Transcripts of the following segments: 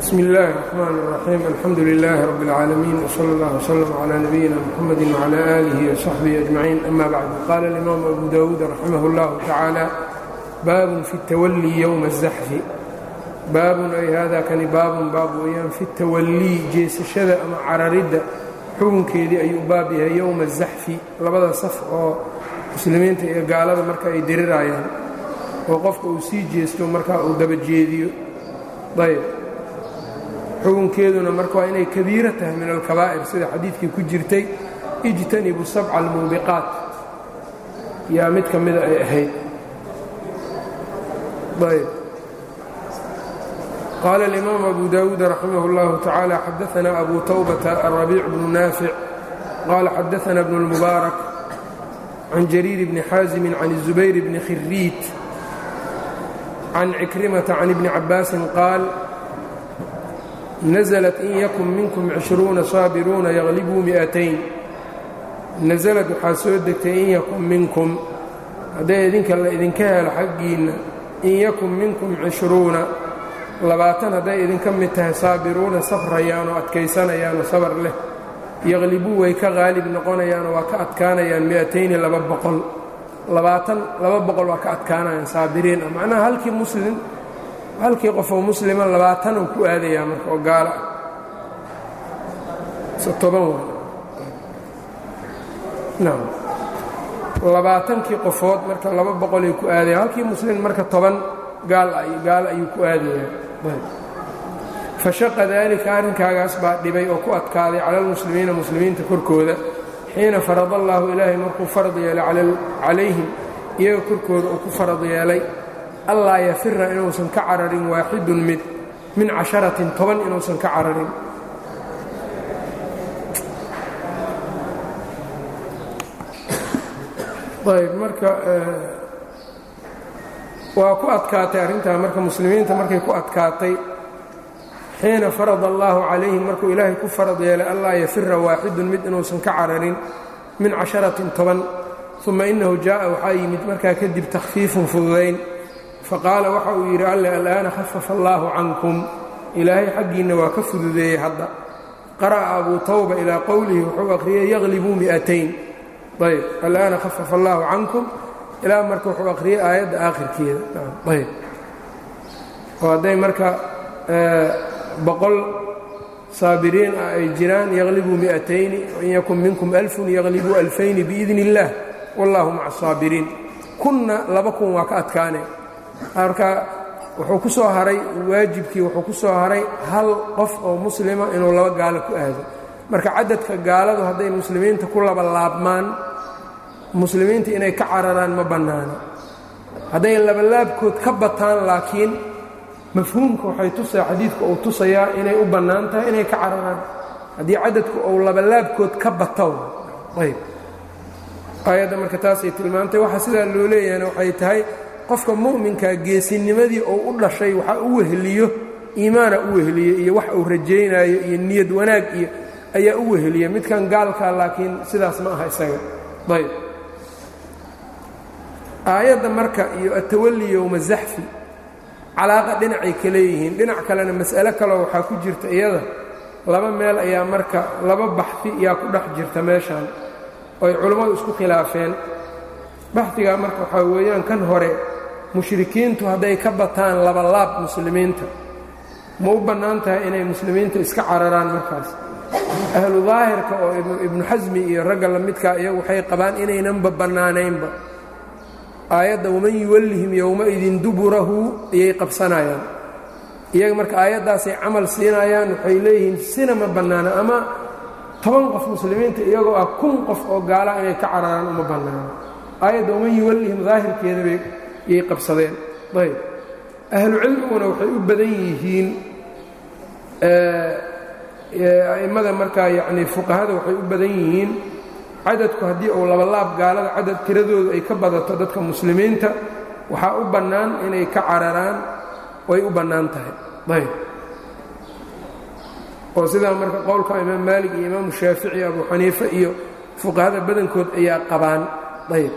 bsm اllahi الرحmn الرaxيim alxamdu لlah rb اlcaalamiin wslى اllah wslm عlى nabiyina mxamadi وعlى آlih وصaxbihi أجmaciin ama bacd qala اlimam abu dawuud raximah اllah tacaalى baabun fi الtawalii ywma الzaxfi baabun ay hada kani baabun baab weeyaan fi الtawalii jeesashada ama cararidda xukunkeedii ayuu baab yahay yowma الzaxfi labada saf oo muslimiinta iyo gaalada marka ay dirirayaan oo qofka uu sii jeesto markaa uu daba jeediyo ayb xukunkeeduna marka waa inay kabiiro tahay min alkabaa'ir sida xadiidkii ku jirtay ijtanibu sabca almuubiqaat yaa mid ka mida ay ahayd ayb qaala alimaam abu dawuud raximah اllahu tacaala xadaana abu tawbata alrabiic bnu naafic qaala xadaana bnu اlmubaarak can jariir bni xaasimin can الzubayr bni khiriit can cikrimata can ibni cabaasin qaal naزlat in yakun minkum cishruuna saabiruuna yaglibuu mi'atayn nasalad waxaa soo degtay in yakun minkum hadday idinka la idinka helo xaggiinna in yakun minkum cishruuna labaatan hadday idinka mid tahay saabiruuna safrayaan oo adkaysanayaanoo sabar leh yaqlibuu way ka qaalib noqonayaanoo waa ka adkaanayaan mi'atayni laba boqol labaatan laba boqol waa ka adkaanayaan saabiriin ah macnaha halkii muslim halkii qofoo muslima labaatan uu ku aadayaa marka oo gaalo ah toban waa nam labaatankii qofood marka laba boqolay ku aadaya halkii muslim marka toban gaal gaalo ayuu ku aadayaa fashaqa daalika arrinkaagaas baa dhibay oo ku adkaaday cala almuslimiina muslimiinta korkooda xiina farad allaahu ilaahay markuu farad yeelay calayhim iyaga korkooda uu ku farad yeelay allaa yafira inuusan ka cararin waaxidun mid min casharatin toban inuusan ka cararin ayb marka waa ku adkaatay arrintaa marka muslimiinta markay ku adkaatay xiina farad allaahu calayhim markuu ilaahay ku farad yeelay allaa yafira waaxidun mid inuusan ka cararin min casharatin toban uma innahu jaa'a waxaa yimid markaa kadib takhfiifun fududayn faqaala waxa uu yidhi alle al'aana khafafa allaahu cankum ilaahay xaggiinna waa ka fududeeyey hadda qara'a abuu tawba ilaa qowlihi wuxuu akhriyey yaqlibuu mi'atayn ayb al'aana khafafa allaahu cankum ilaa marka wuxuu akhriyey aayadda aakhirkeeda ayb oo hadday marka boqol saabiriin ah ay jiraan yaqlibuu mi'atayni wain yakun minkum alfun yaqlibuu alfayni biidni illaah wallaahu maca asaabiriin kunna laba kun waa ka adkaane marka wuxuu ku soo haray waajibkii wuxuu ku soo haray hal qof oo muslima inuu laba gaalo ku aado marka cadadka gaaladu hadday muslimiinta ku laba laabmaan muslimiinta inay ka cararaan ma bannaano hadday labalaabkood ka bataan laakiin mafhuumka waxay tusaa xadiidku uu tusayaa inay u bannaan tahay inay ka cararaan haddii cadadku uu labalaabkood ka bato ayb aayadda marka taasay tilmaantay waxa sidaa loo leeyahayna waxay tahay qofka mu'minkaa geesinimadii uu u dhashay waxa u weheliyo iimaana u weheliyo iyo wax uu rajaynaayo iyo niyad wanaag iyo ayaa u weheliya midkan gaalkaa laakiin sidaas ma aha isaga ayb aayadda marka iyo atawalli yowma zaxfi calaaqa dhinacay ka leeyihiin dhinac kalena mas'alo kaleo waxaa ku jirta iyada laba meel ayaa marka laba baxfi yaa ku dhex jirta meeshan oo ay culammadu isku khilaafeen baxdigaa marka waxaa weeyaan kan hore mushrikiintu hadday ka bataan labalaab muslimiinta ma u bannaan tahay inay muslimiinta iska cararaan markaas ahlu daahirka oo ibnu xasmi iyo ragga la midkaa iyagu waxay qabaan inaynanba bannaanaynba aayadda waman yuwallihim yowmaidin duburahu ayay qabsanayaan iyaga marka aayaddaasay camal siinayaan waxay leeyihiin sina ma bannaana ama toban qof muslimiinta iyagoo ah kun qof oo gaala inay ka cararaan uma bannaano aayadda waman yuwallihim daahirkeeda bay yay qabsadeen ayb ahlu cilmiguna waxay u badan yihiin a'immada markaa yacnii fuqahada waxay u badan yihiin cadadku haddii uu labalaab gaalada cadad tiradoodu ay ka badato dadka muslimiinta waxaa u bannaan inay ka cararaan way u bannaan tahay ayb oo sidaa marka qowlka imaam maalik iyo imaamu shaafici abu xaniife iyo fuqahada badankood ayaa qabaan ayb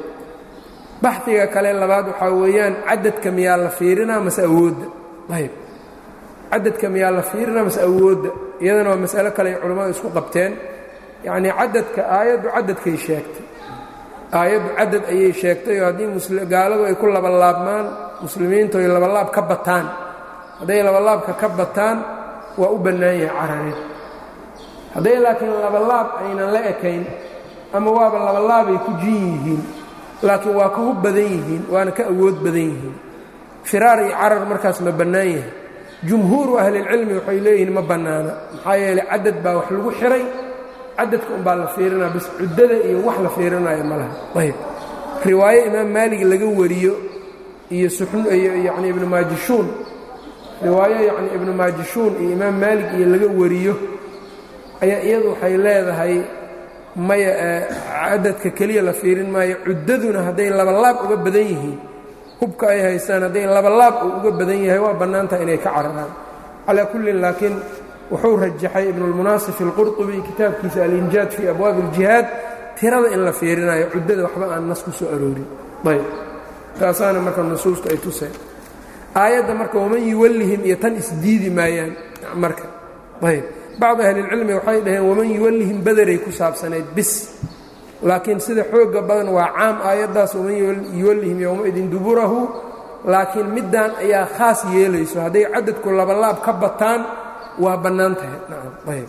baxiga kale labaad waxaa weeyaan cadadka miyaa la fiirinaa mase awoodda ayb cadadka miyaa la fiirina mase awoodda iyadana waa mas'alo kale ay culammadu isku qabteen yacnii cadadka aayaddu cadadkay sheegtay aayaddu cadad ayay sheegtay oo haddii gaaladu ay ku labalaabmaan muslimiintu ay labalaab ka bataan hadday labalaabka ka bataan waa u bannaan yahay cararin hadday laakiin labalaab aynan la ekayn ama waaba labalaabay ku jin yihiin laakiin waa ka hub badan yihiin waana ka awood badan yihiin firaar iyo carar markaas ma bannaan yahay jumhuuru ahlilcilmi waxay leeyihiin ma bannaana maxaa yeeley cadad baa wax lagu xihay cadadka unbaa la fiirinaya bis cuddada iyo wax la fiirinayo ma laha ayb riwaayo imaam maalig laga wariyo iyo iyo yacni ibnu maajishuun riwaayo yacni ibnu maajishuun iyo imaam maalig iyo laga wariyo ayaa iyadu waxay leedahay maya cadadka keliya la fiirin maayo cuddaduna hadday labalaab uga badan yihiin hubka ay haystaan hadday labalaab uu uga badan yahay waa bannaantaha inay ka cararaan calaa kullin laakiin wuxuu rajaxay ibnulmunaasif alqurطubi kitaabkiisa alinjaad fii abwaabi اljihaad tirada in la fiirinayo cuddada waxba aan nas ku soo aroorin ayb taasaana marka nusuusta ay tuseen aayadda marka waman yuwallihim iyo tan isdiidi maayaan marka ayb bacd ahlilcilmi waxay dhaheen waman yuwallihim bederay ku saabsanayd bis laakiin sida xooga badan waa caam aayaddaas waman yuwallihim yowmaidin duburahu laakiin middaan ayaa khaas yeelayso hadday cadadku labalaab ka bataan waa bannaan tahay ayb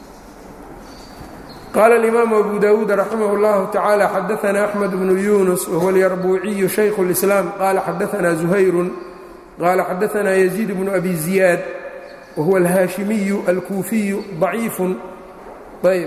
qaala alimaamu abu dawuud raximah اllahu tacaala xadaana axmed bnu yunus wahuwa alyarbuuciyu shaykhu اlislaam qaala xadaana zuhayrun qaala xadaana yaziid bnu abi ziyaad wahuwa alhaashimiyu alkuufiyu ضaciifun ayb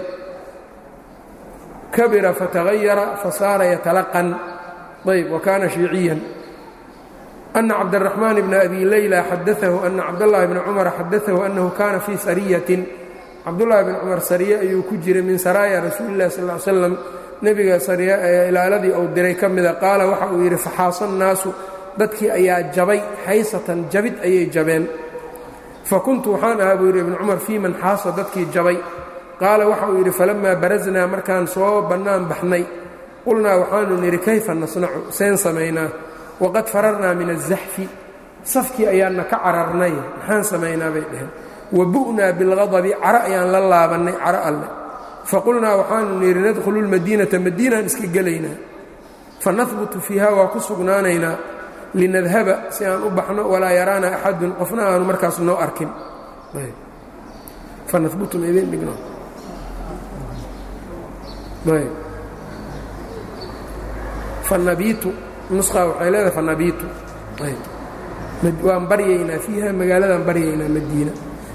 kabira fatagayara fasaara yatalaqan ayb wakaana shiiciyan أن cabdالرحمن بن أbي ليلى xadaثه أن cabdاللahi بن cمر xadaثه أنhu kana fii sarية cabdاللahi بن cمر sarية ayuu ku jiray min saraaya rasuuli الlah sl اه sلم nebiga ilaaladii uu diray ka mida qaala waxa uu yidhi faxaasa الnaasu dadkii ayaa jabay xaysatan jabid ayay jabeen fakuntu waxaan ahaa buu yidhi ibn cumar fii man xaasa dadkii jabay qaala waxa uu yidhi falamaa baraznaa markaan soo bannaan baxnay qulnaa waxaanu nidhi kayfa nasnacu seen samaynaa waqad fararnaa min aلzaxfi safkii ayaanna ka cararnay maxaan samaynaa bay dhaheen wa bu'naa bilqadabi caro ayaan la laabannay caro alle faqulnaa waxaanu nidhi nadkhulu lmadiinata madiinaan iska gelaynaa fanahbutu fiiha waa ku sugnaanaynaa linadhaba si aan u baxno walaa yaraana axadun qofna aanu markaas noo arkin fanabiitu nusqa waxay leedahay fanabiitu waan baryaynaa fiiha magaaladaan baryaynaa madiina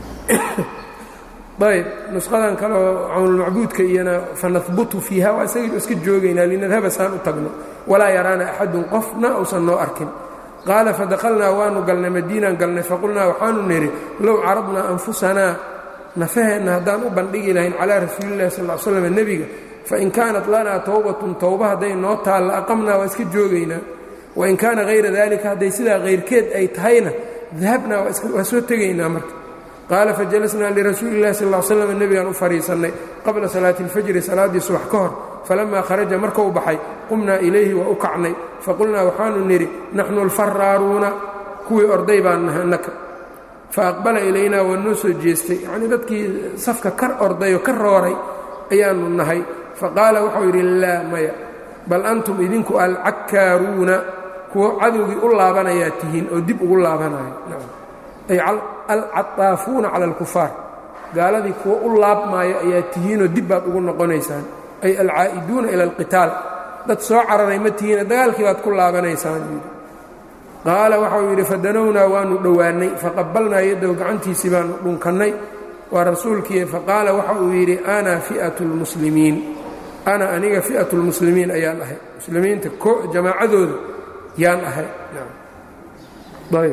ayb nusqadan kaleoo cawnulmacbuudka iyana fanahbutu fiiha waa isaga iska joogaynaa linadhaba saan u tagno walaa yaraana axadun qofna uusan noo arkin qaala fadakhalnaa waanu galnay madiinaan galnay faqulnaa waxaanu nidhi low caradnaa anfusanaa nafaheenna haddaan u bandhigi lahayn calaa rasuulillahi sal l slam nebiga fain kaanat lanaa towbatun towba hadday noo taalla aqamnaa waa iska joogaynaa wain kaana hayra dalika hadday sidaa hayrkeed ay tahayna dahabnaa waa soo tegaynaa marka qaala fajalasnaa lirasuuli illahi sal l slam nebigaan u fadhiisannay qabla salaati اlfajri salaaddii subax ka hor falamaa kharaja markuu baxay qumnaa ilayhi waa u kacnay faqulnaa waxaanu nidhi naxnu alfaraaruuna kuwii orday baan nahay annaka faaqbala ilaynaa waa noo soo jeestay yacnii dadkii safka ka orday oo ka rooray ayaanu nahay faqaala waxau yidhi laa maya bal antum idinku alcakkaaruuna kuwo cadowgii u laabanayaa tihiin oo dib ugu laabanayo ay alcataafuuna cala alkufaar gaaladii kuwo u laabmaayo ayaa tihiinoo dib baad ugu noqonaysaan ay alcaa'iduuna ila alqitaal dad soo cararay ma tihiine dagaalkii baad ku laabanaysaan yidhi qaala waxau yidhi fadanownaa waannu dhowaannay faqabalnaa yaddow gacantiisii baannu dhunkannay waa rasuulkii faqaala waxa uu yidhi ana fi'atu lmuslimiin ana aniga fi'atu lmuslimiin ayaan ahay muslimiinta jamaacadooda yaan ahay ayb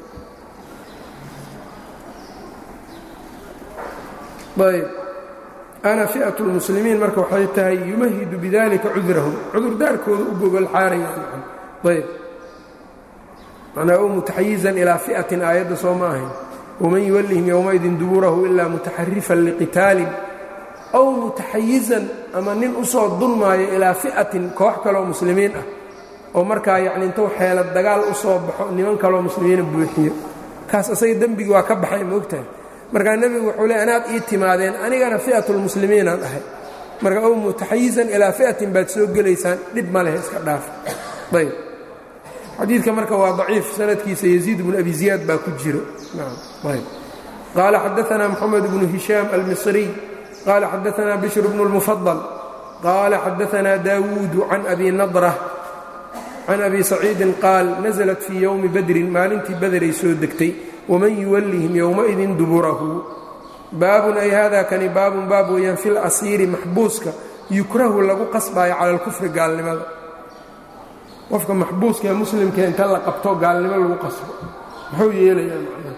ayb ana fi'atu lmuslimiin marka waxay tahay yumahidu bidalika cudurahum cudurdaarkooda u gogol xaarayaan ayb macnaa u mutaxayizan ilaa fi'atin aayadda soo ma ahayn wman yuwallihim yowmaidin duburahu ilaa mutaxarifan liqitaalin aw mutaxayizan ama nin u soo dulmaayo ilaa fi'atin koox kaloo muslimiin ah oo markaa yacni intuu xeelad dagaal u soo baxo niman kaloo muslimiina buuxiyo kaas asaga dembigii waa ka baxay moogtahay markaa nebigu wuxuu le anaad ii timaadeen anigana fi'atulmuslimiinaan ahay marka ow mutaxayizan ilaa fi'atin baad soo gelaysaan dhib ma leh iska dhaaf ayb xadiidka marka waa daciif sanadkiisa yaziid bnu abi ziyaad baa ku jiro ayb qaala xadaanaa moxamed bnu hishaam almisriy qaala xadaanaa bishr bnu اlmufadal qaala xadaanaa daawuudu can abi nadra can abi saciidin qaal naزlat fii yowmi badrin maalintii bederay soo degtay waman yuwallihim yowmaidin duburahu baabun ay hada kani baabun baab weeyaan fi lasiiri maxbuuska yukrahu lagu qasbaayo cala alkufri gaalnimada qofka maxbuuska ee muslimka inta la qabto gaalnimo lagu qasbo muxuu yeelayaa macnaha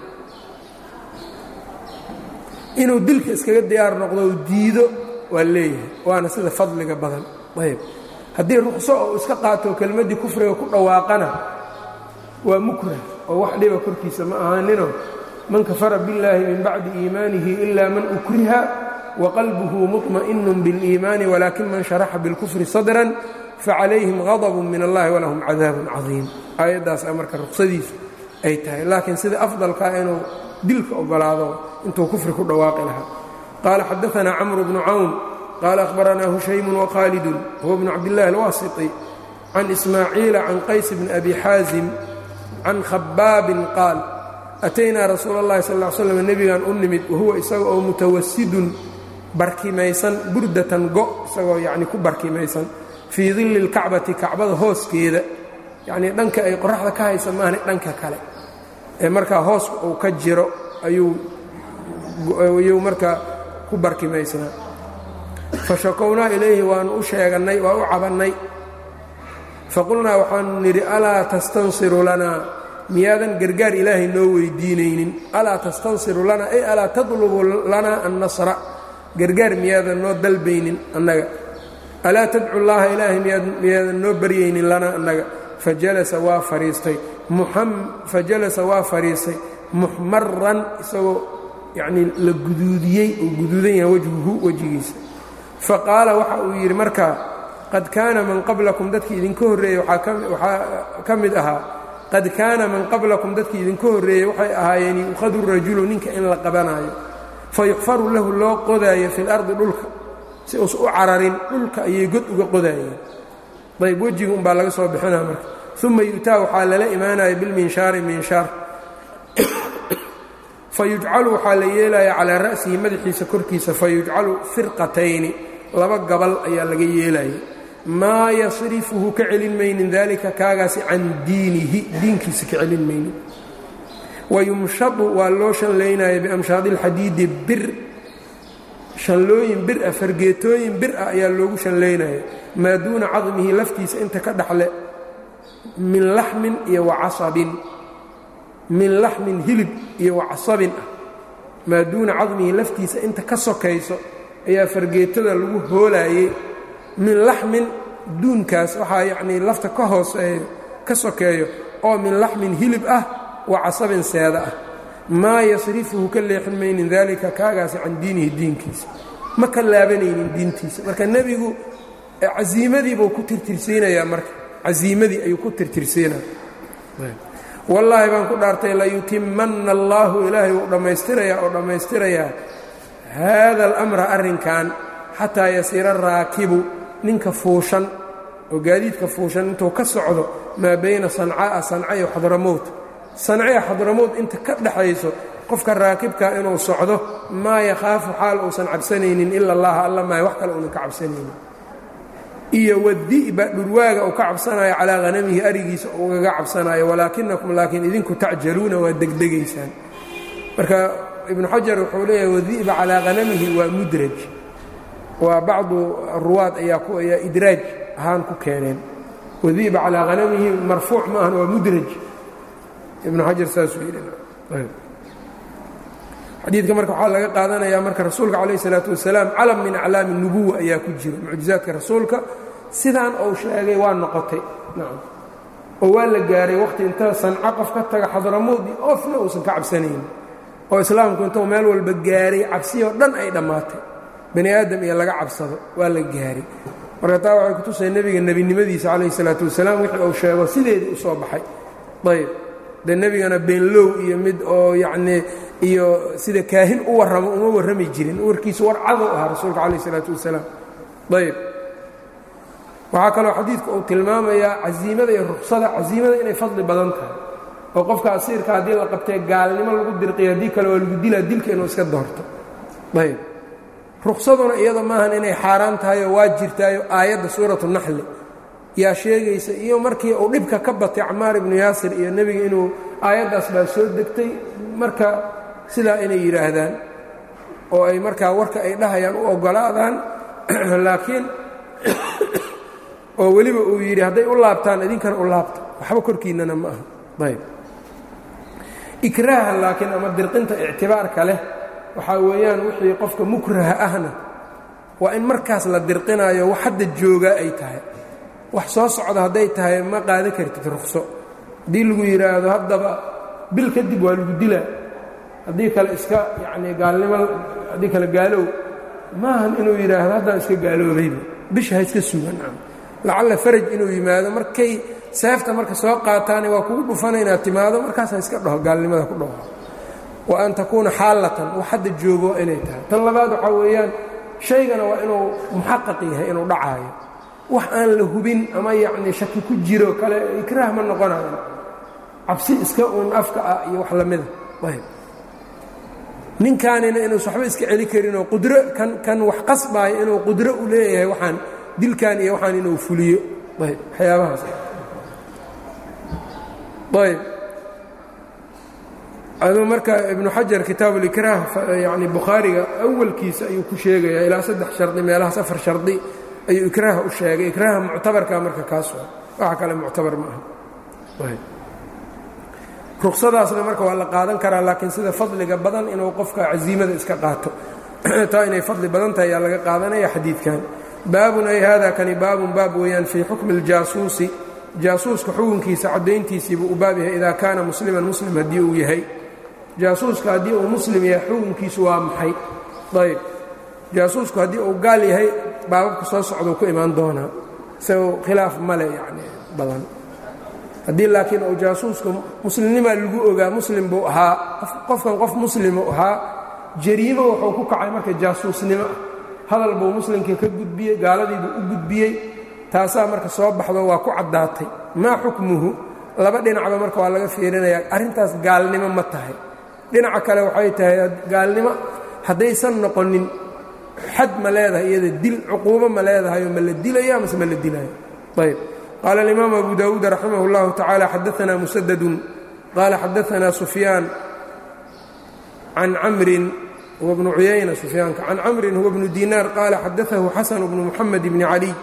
inuu dilka iskaga diyaar noqdo u diido waa leeyahay waana sida fadliga badan ayb haddii ruqso oo iska qaato kelmaddii kufriga ku dhawaaqana waa mukrah oo wax dhiba korkiisa ma ahaaninoo man kafara biاllaahi min bacdi iimaanihi ila man ukriha waqalbuhu muطma'inu biاliimaani walakin man sharaxa biاlkufri sadran facalayhim غadb min allahi walahum cadaabun cadiim aayaddaasa marka ruqsadiisu ay tahay laakiin sida afdalkaa inuu dilka ogolaado intuu kufri ku dhawaaqi lahaa qaala xadaanaa camru bnu cawn qaala ahbaranaa hushaymu wkhaalidun huwa bnu cabdillahi alwaasiti can ismaaciila can qays bni abi xaazim can khabaabin qaal ataynaa rasuula اllahi sal ll slam nebigan u nimid wahuwa isaga oo mutawasidun barkimaysan burdatan go isagoo yacni ku barkimaysan fii dilli اlkacbati kacbada hooskeeda yacnii dhanka ay qoraxda ka haysa maahani dhanka kale ee markaa hoos uu ka jiro ayuu markaa ku barkimaysnaa fashakownaa ilayhi waanu u sheegannay waa u cabannay faqulnaa waxaanu nidhi alaa tastansiru lanaa miyaadan gargaar ilaahay noo weydiinaynin alaa tastansiru lanaa ay alaa tadlubu lanaa annasra gargaar miyaadan noo dalbaynin annaga alaa tadcu llaaha ilaahay miyaadan noo baryaynin lanaa annaga fajalasa waa fadhiistay fajalasa waa fadhiistay muxmaran isagoo yacnii la guduudiyey oo guduudan yahay wajhuhu wejigiisa faqaala waxa uu yidhi markaa qad kaana man qablakum dadkii idinka horreeyey waxaa ka mid ahaa qad kaana man qablakum dadkii idinka horreeyey waxay ahaayeen yu'khadu rajulu ninka in la qabanaayo fayuxfaru lahu loo qodaayo fi lardi dhulka si uusa u cararin dhulka ayay god uga qodaayeen ayb wejiga umbaa laga soo bixinaa marka uma yu'taa waxaa lala imaanaya bilminshaari minshaar fayujcalu waxaa la yeelaya calaa ra'sihi madaxiisa korkiisa fayujcalu firqatayni laba gabal ayaa laga yeelaya maa yasrifuhu ka celin maynin daalika kaagaasi can diinihi diinkiisa ka celin maynin wayumshadu waa loo shanlaynaya biamshaadi اlxadiidi bir shanlooyin bir ah fargeetooyin bir ah ayaa loogu shanlaynaya maa duuna cadmihi laftiisa inta ka dhaxle min laxmin iyo wacasabin min laxmin hilib iyo wacasabin ah maa duuna cadmihi laftiisa inta ka sokayso ayaa fargeetada lagu hoolaayey min laxmin duunkaas waxaa yacnii lafta ka hooseeyo ka sokeeyo oo min laxmin hilib ah wa casabin seeda ah maa yasrifuhu ka leexin maynin daalika kaagaasi can diinihi diinkiisa ma ka laabanaynin diintiisa marka nebigu casiimadiibuu ku tirtirsiinayaa marka casiimadii ayuu ku tirtirsiinaya wallaahi baan ku dhaartay layutimanna allaahu ilaahay wuu dhammaystirayaa oo dhammaystirayaa haada alamra arrinkan xataa yasiira raakibu ninka fuushan oo gaadiidka fuushan intuu ka socdo maa bayna sancaa'a sanca iyo xadramowt sancaya xadramowt inta ka dhaxayso qofka raakibkaa inuu socdo maa yakhaafu xaal uusan cabsanaynin ila allaha alla maayo wax kale uunan ka cabsanaynin iyo wadi'ba dhurwaaga uu ka cabsanayo calaa hanamihi arigiisa ugaga cabsanayo walaakinakum laakiin idinku tacjaluuna waa degdegaysaan marka ibnu xajar wuxuu leeyahay wadi'ba calaa hanamihi waa mudraj waa bacdu ruwaad ayaa ayaa idraaj ahaan ku keeneen wadi'ba calaa hanamihi marfuuc ma ahan waa mudraj ibnu xajar saasuu yidhi xadiidka marka waxaa laga qaadanayaa marka rasuulka calayh isalaatu wasalaam calam min aclaami nubuwa ayaa ku jiro mucjizaadka rasuulka sidaan uu sheegay waa noqotay nacam oo waa la gaaray wakhti inta sanco qof ka taga xadramoodi ofna uusan ka cabsanayn oo islaamku intuu meel walba gaaray cabsiyoo dhan ay dhammaatay bani aadam iyo laga cabsado waa la gaaray marka taa waxay kutusay nebiga nebinimadiisa calayh isalaatu wasalaam wixii uu sheego sideedii u soo baxay ayb dee nebigana beenlow iyo mid oo yacnii iyo sida kaahin u warramo uma warrami jirin warkiisu war cadow ahaa rasuulka calayh isalaatu wasalaam ayb waxaa kaloo xadiidku uu tilmaamayaa casiimada iyo ruksada casiimada inay fadli badan tahay oo qofka asiirka haddii la qabtee gaalnimo lagu dirqiyo haddii kale waa lagu dilaa dilka inuu iska doorto ayb ruksaduna iyada maahan inay xaaraan tahayoo waa jirtaayo aayadda suuratu naxli yaa sheegaysa iyo markii uu dhibka ka batay camaar ibnu yaasir iyo nebiga inuu aayaddaas baa soo degtay marka sidaa inay yidhaahdaan oo ay markaa warka ay dhahayaan u oggolaadaan laakiin oo weliba uu yidhi hadday u laabtaan idinkana u laabta waxba korkiinnana ma aha ayb ikraaha laakiin ama dirqinta ictibaarka leh waxaa weeyaan wixii qofka mukraha ahna waa in markaas la dirqinayo wax hadda joogaa ay tahay wax soo socda hadday tahay ma qaadan kartid ruqso haddii lagu yidhaahdo haddaba bil kadib waa lagu dilaa haddii kale iska yacnii gaalnimo haddii kale gaalow maahan inuu yidhaahdo haddaan iska gaaloobayba bisha ha iska sugan lacalla faraj inuu yimaado markay seefta marka soo qaataane waa kugu dhufana inaad timaado markaasa iska dhaho gaalnimada ku dhaho wa an takuuna xaallatan wax hadda joogo inay tahay tan labaad waxaa weeyaan shaygana waa inuu muxaqaq yahay inuu dhacaayo wax aan la hubin ama yacnii shaki ku jiro kale ikraah ma noqonayo cabsi iska uun afka ah iyo wax lamida ayb ninkaanina inuusa waxba iska celi karinoo qudro kan kan wax qasbaayo inuu qudro u leeyahay waxaan dilkan iyo waxaan inuu fuliyo ayb waxyaabahaas ayb aduu marka ibnu xajar kitaab ulikraah yani bukhaariga awalkiisa ayuu ku sheegayaa ilaa saddex shardi meelahaas afar shardi ayuu ikraaha u sheegay ikraaha muctabarka marka kaas waxa kale muctabar ma aha ruksadaasna marka waa la qaadan karaa laakiin sida fadliga badan inuu qofka casiimada iska qaato taa inay fadli badan tahay ayaa laga qaadanaya xadiidkan baabun ay hada kani baabun baab weeyaan fii xukmi اljaasuusi jaasuuska xukunkiisa caddayntiisiibuu u baab yahay idaa kaana musliman muslim haddii uu yahay jaasuuska haddii uu muslim yahay xukunkiisu waa maxay ayb jaasuusku haddii uu gaal yahay baababka soo socduu ku imaan doonaa isagoo khilaaf male yani badan haddii laakiin uu jaasuuska muslimnimaa lagu ogaa muslim buu ahaa qofkan qof muslimuu ahaa jariimo wuxuu ku kacay marka jaasuusnimo ah hadal buu muslimkii ka gudbiyey gaaladiibuu u gudbiyey taasaa marka soo baxdo waa ku caddaatay maa xukmuhu laba dhinacba marka waa laga fiirinayaa arrintaas gaalnimo ma tahay dhinaca kale waxay tahay gaalnimo haddaysan noqonin xad ma leedahay iyada dil cuquubo ma leedahayo ma la dilaya mase ma la dilayo ayb qaala alimaamu abu dawuud raximah اllahu tacaala xadaanaa musadadun qaala xadaanaa sufyaan can camrin huwa bnu cuyayna sufyaanka can camrin huwa bnu dinaar qaala xadaahu xasanu bnu muxamed bni caliy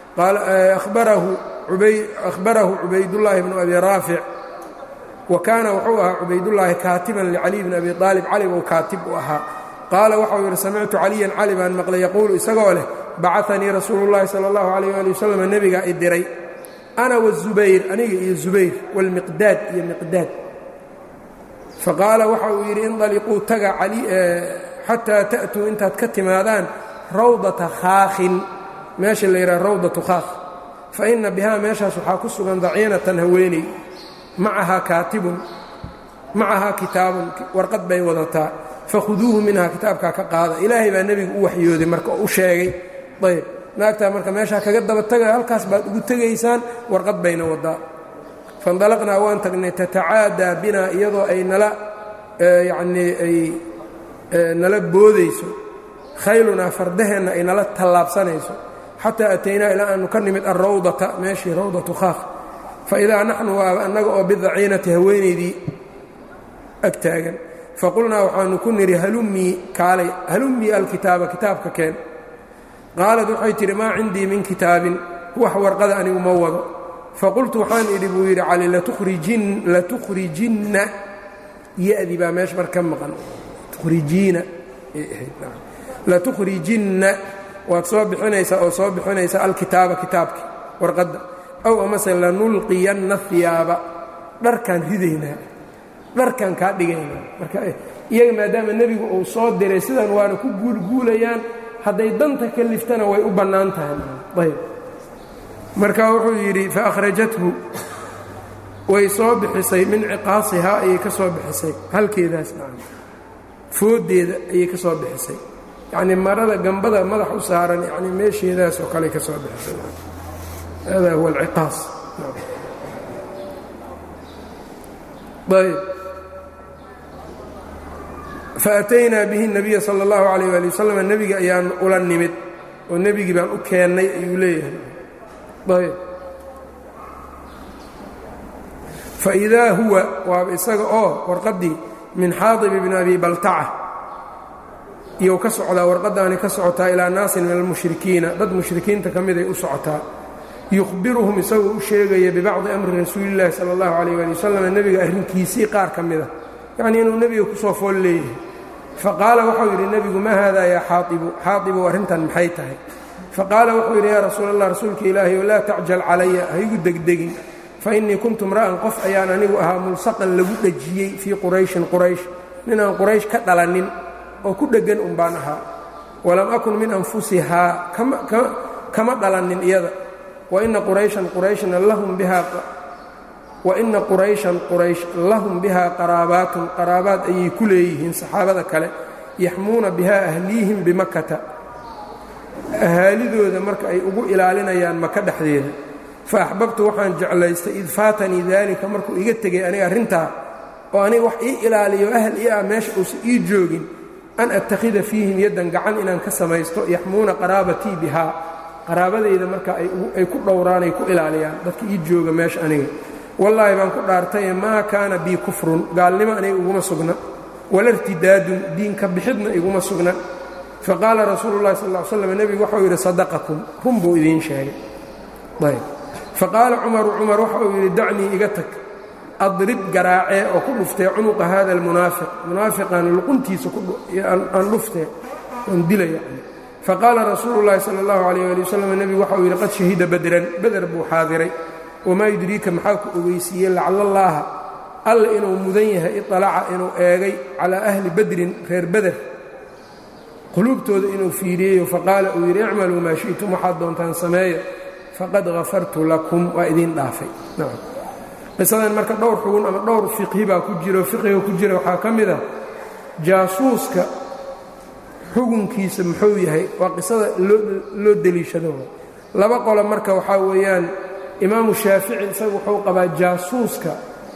ahbarahu cubaydullaahi bnu abi raafic wa kaana wuxuu ahaa cubaydullaahi kaatiban licaliy bni abi aalib cali buu kaatib u ahaa qaala waxau yidhi samictu caliyan cali baan maqlay yaquulu isagoo leh bacanii rasuulu llahi sala allahu calayh ali wasalam nebigaa i diray ana wazubayr aniga iyo zubayr waalmiqdaad iyo miqdaad faqaala waxa uu yidhi indaliquu taga xataa ta'tuu intaad ka timaadaan rawdata khaakhin meesha la yidhaha rawdatu khaakh fa inna bihaa meeshaas waxaa ku sugan daciinatan haweeney macahaa kaatibun macahaa kitaabun warqad bay wadataa fakhuduuhu minhaa kitaabkaa ka qaada ilaahay baa nebigu u waxyooday marka oo u sheegay ayb naagtaa marka meeshaa kaga daba taga halkaas baad ugu tegaysaan warqad bayna wadaa faindalaqnaa waan tagnay tatacaadaa binaa iyadoo ay nala yacnii ay nala boodayso khaylunaa fardaheenna ay nala tallaabsanayso xataa ataynaa ilaa aanu ka nimid alrawdata meeshii rawdatu khaakh fa idaa naxnu waaba annaga oo bidaciinati haweenaydii ag taagan faqulnaa waxaanu ku nidhi halummii kaalay halummii alkitaaba kitaabka keen qaalad waxay tidhi maa cindii min kitaabin wax warqada anigu ma wado faqultu waxaan idhi buu yidhi cali latukhrijinna ya-di baa meesha mar ka maqan tukhrijiina latukhrijinna waad soo bixinaysaa oo soo bixinaysaa alkitaaba kitaabki warqadda aw amase lanulqiyanna hiyaaba dharkaan ridaynaa dharkaan kaa dhigaynaa marka iyaga maadaama nebigu uu soo diray sidan waana ku guulguulayaan hadday danta ka liftana way u bannaan tahay ayb marka wuxuu yidhi faakhrajathu way soo bixisay min ciqaasihaa ayay ka soo bixisay halkeedaas nacam fooddeeda ayay ka soo bixisay yacnii marada gambada madax u saaran yacnii meesheedaas oo kale ka soo bixisay hada huwa alciqaas ayb faataynaa bihi الnabiya salى اllahu عalيyه ali waslm nebiga ayaan ula nimid oo nebigii baan u keennay ayuu leeyahay ayb faidaa huwa waaba isaga oo warqaddii min xaadib bni abi baltaca iyou ka socdaa warqaddaani ka socotaa ilaa naasin min almushrikiina dad mushrikiinta ka miday u socotaa yukhbiruhum isagoo u sheegaya bibacdi amri rasuulillahi sala allahu calayh ali wasalam nebiga arrinkiisii qaar ka mida yacnii inuu nebiga kusoo fool leeyahay faqaala waxau yidhi nebigu maa haadaa yaa xaaibu xaaibu arrintan maxay tahay faqaala wuxuu yidhi yaa rasuul allah rasuulka ilaahay o laa tacjal calaya ha igu degdegin fa innii kuntu mra'an qof ayaan anigu ahaa mulsaqan lagu dhejiyey fii qurayshin quraysh ninaan quraysh ka dhalanin oo ku dheggan un baan ahaa walam akun min anfusihaa kama dhalanin iyada waina qurayshan qurayshna lahum bihaa waina qurayshan quraysh lahum bihaa qaraabaatun qaraabaad ayay ku leeyihiin saxaabada kale yaxmuuna bihaa ahliihim bimakata ahaalidooda marka ay ugu ilaalinayaan maka dhexdeeda fa axbabtu waxaan jeclaystay id faatanii daalika markuu iga tegay aniga arrintaa oo aniga wax ii ilaaliyo ahl ii ah meesha uusan ii joogin an attakhida fiihim yaddan gacan inaan ka samaysto yaxmuuna qaraabatii bihaa qaraabadayda marka ay ku dhowraan ay ku ilaaliyaan dadka ii jooga meesha aniga wallaahi baan ku dhaartaye maa kaana bii kufrun gaalnimo aniga iguma sugna wala irtidaadun diinka bixidna iguma sugna faqaala rasuulu llahi sal l slam nebigu waxau yidhi sadaqakum run buu idiin sheegay ayb faqaala cumaru cumar waxa uu yidhi dacnii iga tag adrib garaacee oo ku dhuftee cunuqa hada almunaafiq munaafiqan luquntiisa aan dhuftee oon dila yani faqaala rasuulu llaahi sala allahu calayh ali wasalam nebigu waxauu yidhi qad shahida badran beder buu xaadiray wamaa yudriika maxaa ku ogeysiiyey lacala allaaha alla inuu mudan yahay iطalaca inuu eegay calaa ahli badrin reer beder quluubtooda inuu fiiriyeyo faqaala uu yidhi icmaluu maa shi'tum waxaad doontaan sameeya faqad hafartu lakum waa idiin dhaafay qisadan marka dhowr xugun ama dhowr fiqhi baa ku jiro fiqhiga ku jira waxaa ka mid ah jaasuuska xugunkiisa muxuu yahay waa qisada loo deliishado laba qolo marka waxaa weeyaan imaamu shaafici isagu wuxuu qabaa jaasuuska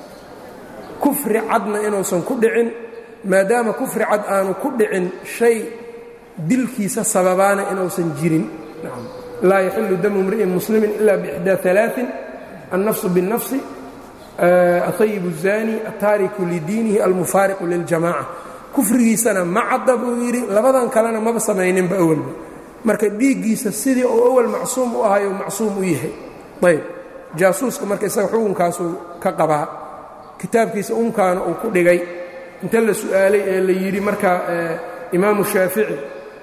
kufri cadna inuusan ku dhicin maadaama kufri cad aanu ku dhicin shay dilkiisa sababaana inuusan jirin laa yaxilu damu mri'in muslimin ila bixdaa alaain annafsu biاnnafsi aطayib الzani altaariku lidiinihi almufaariqu liljamaca kufrigiisana ma cadda buu yidhi labadan kalena maba samayninba awalba marka dhiiggiisa sidii uu awal macsuum u ahay u macsuum u yahay ayb jaasuuska marka isaga xukunkaasuu ka qabaa kitaabkiisa unkaana uu ku dhigay inta la su'aalay ee la yidhi marka imaamu shaafici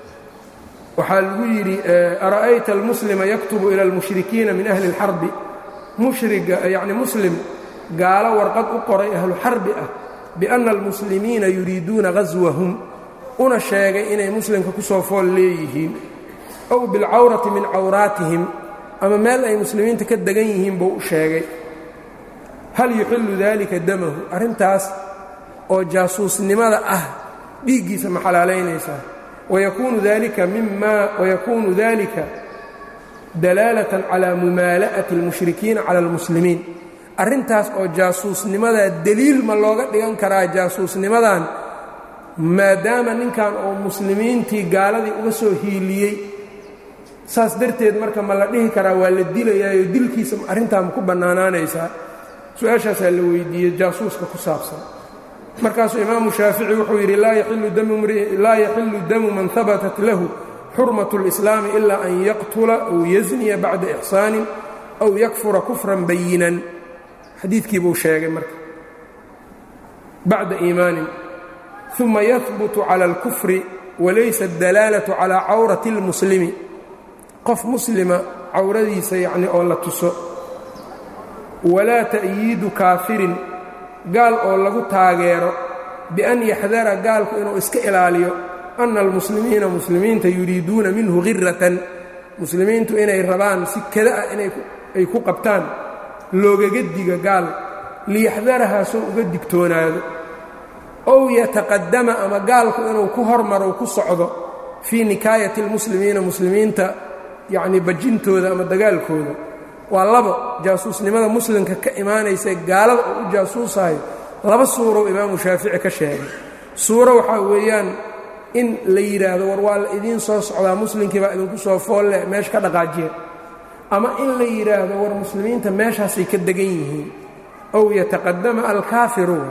waxaa lagu yidhi ara'ayta almuslima yaktubu ila almushrikiina min ahli اlxarbi mushriga yacni muslim gaalo warqad u qoray ahlu xarbi ah bianna almuslimiina yuriiduuna ghaswahum una sheegay inay muslimka ku soo fool leeyihiin ow bilcawrati min cawraatihim ama meel ay muslimiinta ka degan yihiin buu u sheegay hal yuxillu dalika damahu arrintaas oo jaasuusnimada ah dhiiggiisa ma xalaalaynaysaa wayakuunu dalika mima wayakuunu dalika dalaalatan calaa mumaala'ati اlmushrikiina cala almuslimiin arrintaas oo jaasuusnimadaa deliil ma looga dhigan karaa jaasuusnimadan maadaama ninkan oo muslimiintii gaaladii uga soo hiiliyey saas darteed marka ma la dhihi karaa waa la dilayaayo dilkiisa arrintaa ma ku bannaanaanaysaa su-aashaasaa la weydiiyey jaasuuska ku saabsan markaasuu imaamu shaafici wuxuu yidhi laa yaxilu damu man habatat lahu xurmat اlislaami ilaa an yaqtula aw yazniya bacda ixsaanin aw yakfura kufran bayinan xadiidkii buu sheegay marka bacda iimaanin uma yahbutu cala اlkufri walaysa اdalaalatu calaa cawrati اlmuslimi qof muslima cawradiisa yacni oo la tuso walaa ta'yiidu kaafirin gaal oo lagu taageero bian yaxdara gaalku inuu iska ilaaliyo ana almuslimiina muslimiinta yuriiduuna minhu khiratan muslimiintu inay rabaan si kada ah inay ku qabtaan loogaga diga gaal liyaxdarahaa soo uga digtoonaado ow yataqadama ama gaalku inuu ku hormaro ku socdo fii nikaayati اlmuslimiina muslimiinta yacnii bajintooda ama dagaalkooda waa labo jaasuusnimada muslimka ka imaanaysa gaalada oo u jaasuusayo laba suurow imaamu shaafici ka sheegay suuro waxaa weeyaan in la yidhaahdo war waa la idiin soo socdaa muslimkii baa idinku soo foolle meesha ka dhaqaajiya ama in la yidhaahdo war muslimiinta meeshaasay ka degan yihiin ow yataqadama alkaafiruun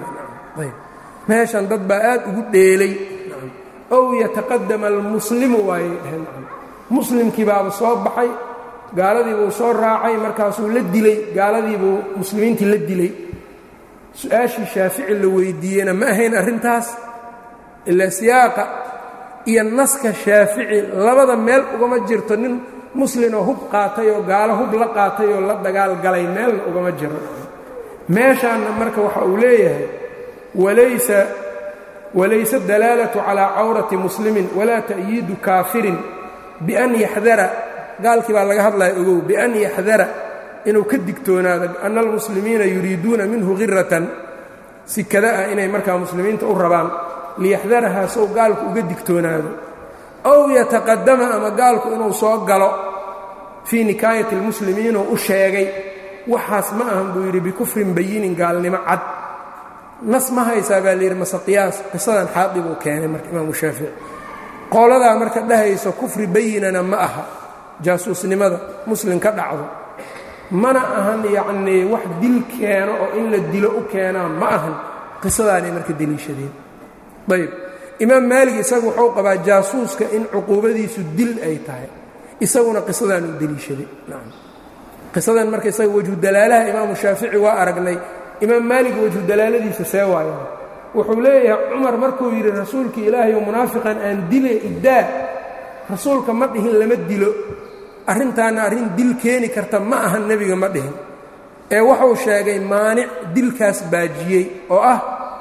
meeshan dad baa aad ugu dheelay ow yataqadama almuslimu waayay dheheen muslimkii baaba soo baxay gaaladiibuu soo raacay markaasuu la dilay gaaladiibuu muslimiintii la dilay su-aashii shaafici la weydiiyeyna ma ahayn arrintaas ilaa siyaaqa iyo naska shaafici labada meel ugama jirto nin muslimoo hub qaatay oo gaalo hub la qaatay oo la dagaal galay meelna ugama jiro meeshaanna marka waxa uu leeyahay walaysa walayse dalaalatu calaa cawrati muslimin walaa ta'yiidu kaafirin bian yaxdara gaalkii baa laga hadlaya ogow bian yaxdara inuu ka digtoonaado ana almuslimiina yuriiduuna minhu khiratan si kada ah inay markaa muslimiinta u rabaan liyaxdarahaa sow gaalku uga digtoonaado ow yataqadama ama gaalku inuu soo galo fii nikaayati almuslimiinoo u sheegay waxaas ma ahan buu yidhi bikufrin bayinin gaalnimo cad nas ma haysaa baa layidhi mase qiyaas qisadan xaadib uu keenay marka imaamu shaafici qooladaa marka dhahayso kufri bayinana ma aha jaasuusnimada muslim ka dhacdo mana ahan yacnii wax dil keeno oo in la dilo u keenaa ma ahan qisadaanay marka deliishadeen ayb imaam maalig isagu wuxuu qabaa jaasuuska in cuquubadiisu dil ay tahay isaguna qisadaan uu deliishaday qisadan marka isaga wejhu dalaalaha imaamu shaafici waa aragnay imaam maalig wejhu dalaaladiisa see waayaan wuxuu leeyahay cumar markuu yidhi rasuulka ilaahay oo munaafiqan aan dile iddaa rasuulka ma dhihin lama dilo arrintaana arrin dil keeni karta ma aha nebiga ma dhihin ee wuxuu sheegay maanic dilkaas baajiyey oo ah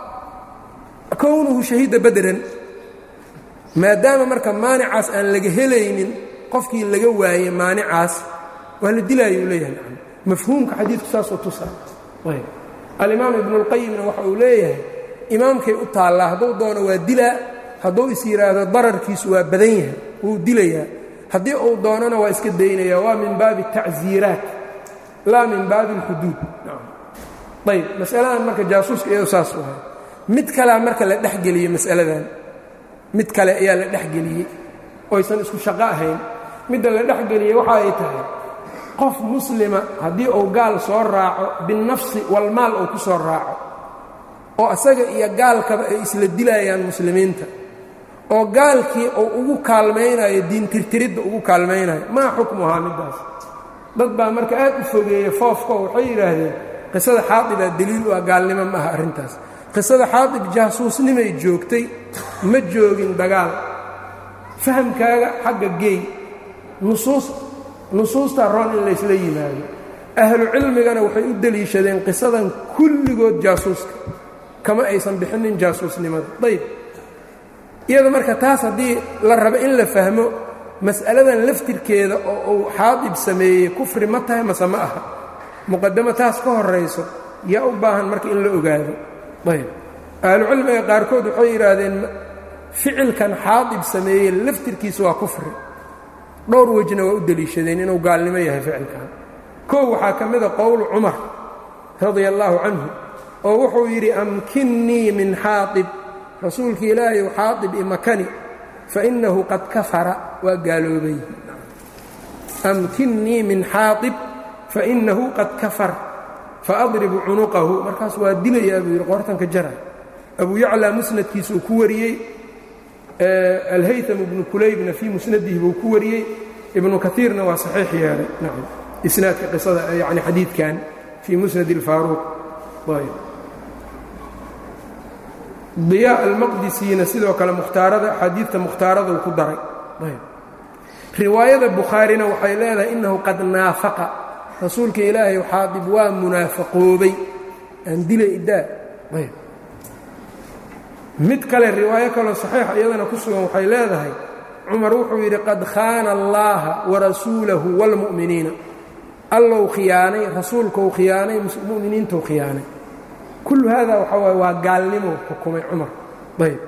kownuhu shahiida badran maadaama marka maanicaas aan laga helaynin qofkii laga waayey maanicaas waa la dilaayuu leeyahay mafhuumka xadiidku saasoo tusa alimaam ibnuulqayimna waxa uu leeyahay imaamkay u taallaa hadduu doono waa dilaa hadduu is yidhaahdo dararkiisu waa badan yahay wuu dilayaa haddii uu doonona waa iska daynaya waa min baabi tacsiiraat laa min baabi alxuduud ayb masaladan marka jaasuuska iyado saas u ahay mid kalea marka la dhexgeliyey masaladan mid kale ayaa la dhexgeliyey oysan isku shaqo ahayn midda la dhexgeliyey waxa ay tahay qof muslima haddii uu gaal soo raaco binnafsi walmaal uu ku soo raaco oo asaga iyo gaalkaba ay isla dilayaan muslimiinta oo gaalkii uu ugu kaalmaynayo diintirtiridda ugu kaalmaynayo maa xukmuhaa middaas dad baa marka aad u fogeeya foofko waxay yidhaahdeen qisada xaadibaa deliil u ah gaalnimo ma aha arrintaas qisada xaadib jaasuusnimay joogtay ma joogin dagaal fahamkaaga xagga geey nusuus nusuustaa roon in laysla yimaado ahlu cilmigana waxay u deliishadeen qisadan kulligood jaasuuska kama aysan bixinin jaasuusnimada ayb iyada marka taas haddii la rabo in la fahmo mas'aladan laftirkeeda oo uu xaadib sameeyey kufri ma tahay mase ma aha muqadamo taas ka horayso yaa u baahan marka in la ogaado ayb ahlucilmiga qaarkood waxay yidhaahdeen ficilkan xaadib sameeyey laftirkiisa waa kufri dhowr wejna waa u deliishadeen inuu gaalnimo yahay ficilkan kow waxaa ka mida qowlu cumar radia allaahu canhu oo wuxuu yidhi amkinnii min xaaib rasuulki ilaahayu xaaib imakani fainahu qad kafara waa gaaloobay amkinnii min xaaib fainahu qad kafar faadribu cunuqahu markaas waa dilayaa buu yidhi qoortanka jara abu yaclaa musnadkiisuu ku wariyey alhaytam ibnu kulaybna fii musnadihi buu ku wariyey ibnu kaiirna waa saxiix yeelay nacam isnaadka qisada yani xadiidkan fii musnad اlfaaruuq diyaa almaqdisiina sidoo kale mukhtaarada axaadiidta mukhtaaradu ku daray riwaayada bukhaarina waxay leedahay innahu qad naafaqa rasuulka ilaahay xaadib waa munaafaqoobay aan dila iddaa mid kale riwaayo kaloo saxiixa iyadana ku sugan waxay leedahay cumar wuxuu yidhi qad khaana allaha warasuulahu wاlmu'miniina allow khiyaanay rasuulkou khiyaanay mu'miniintou khiyaanay kullu haada waxaa waay waa gaalnimo xukumay cumar ayb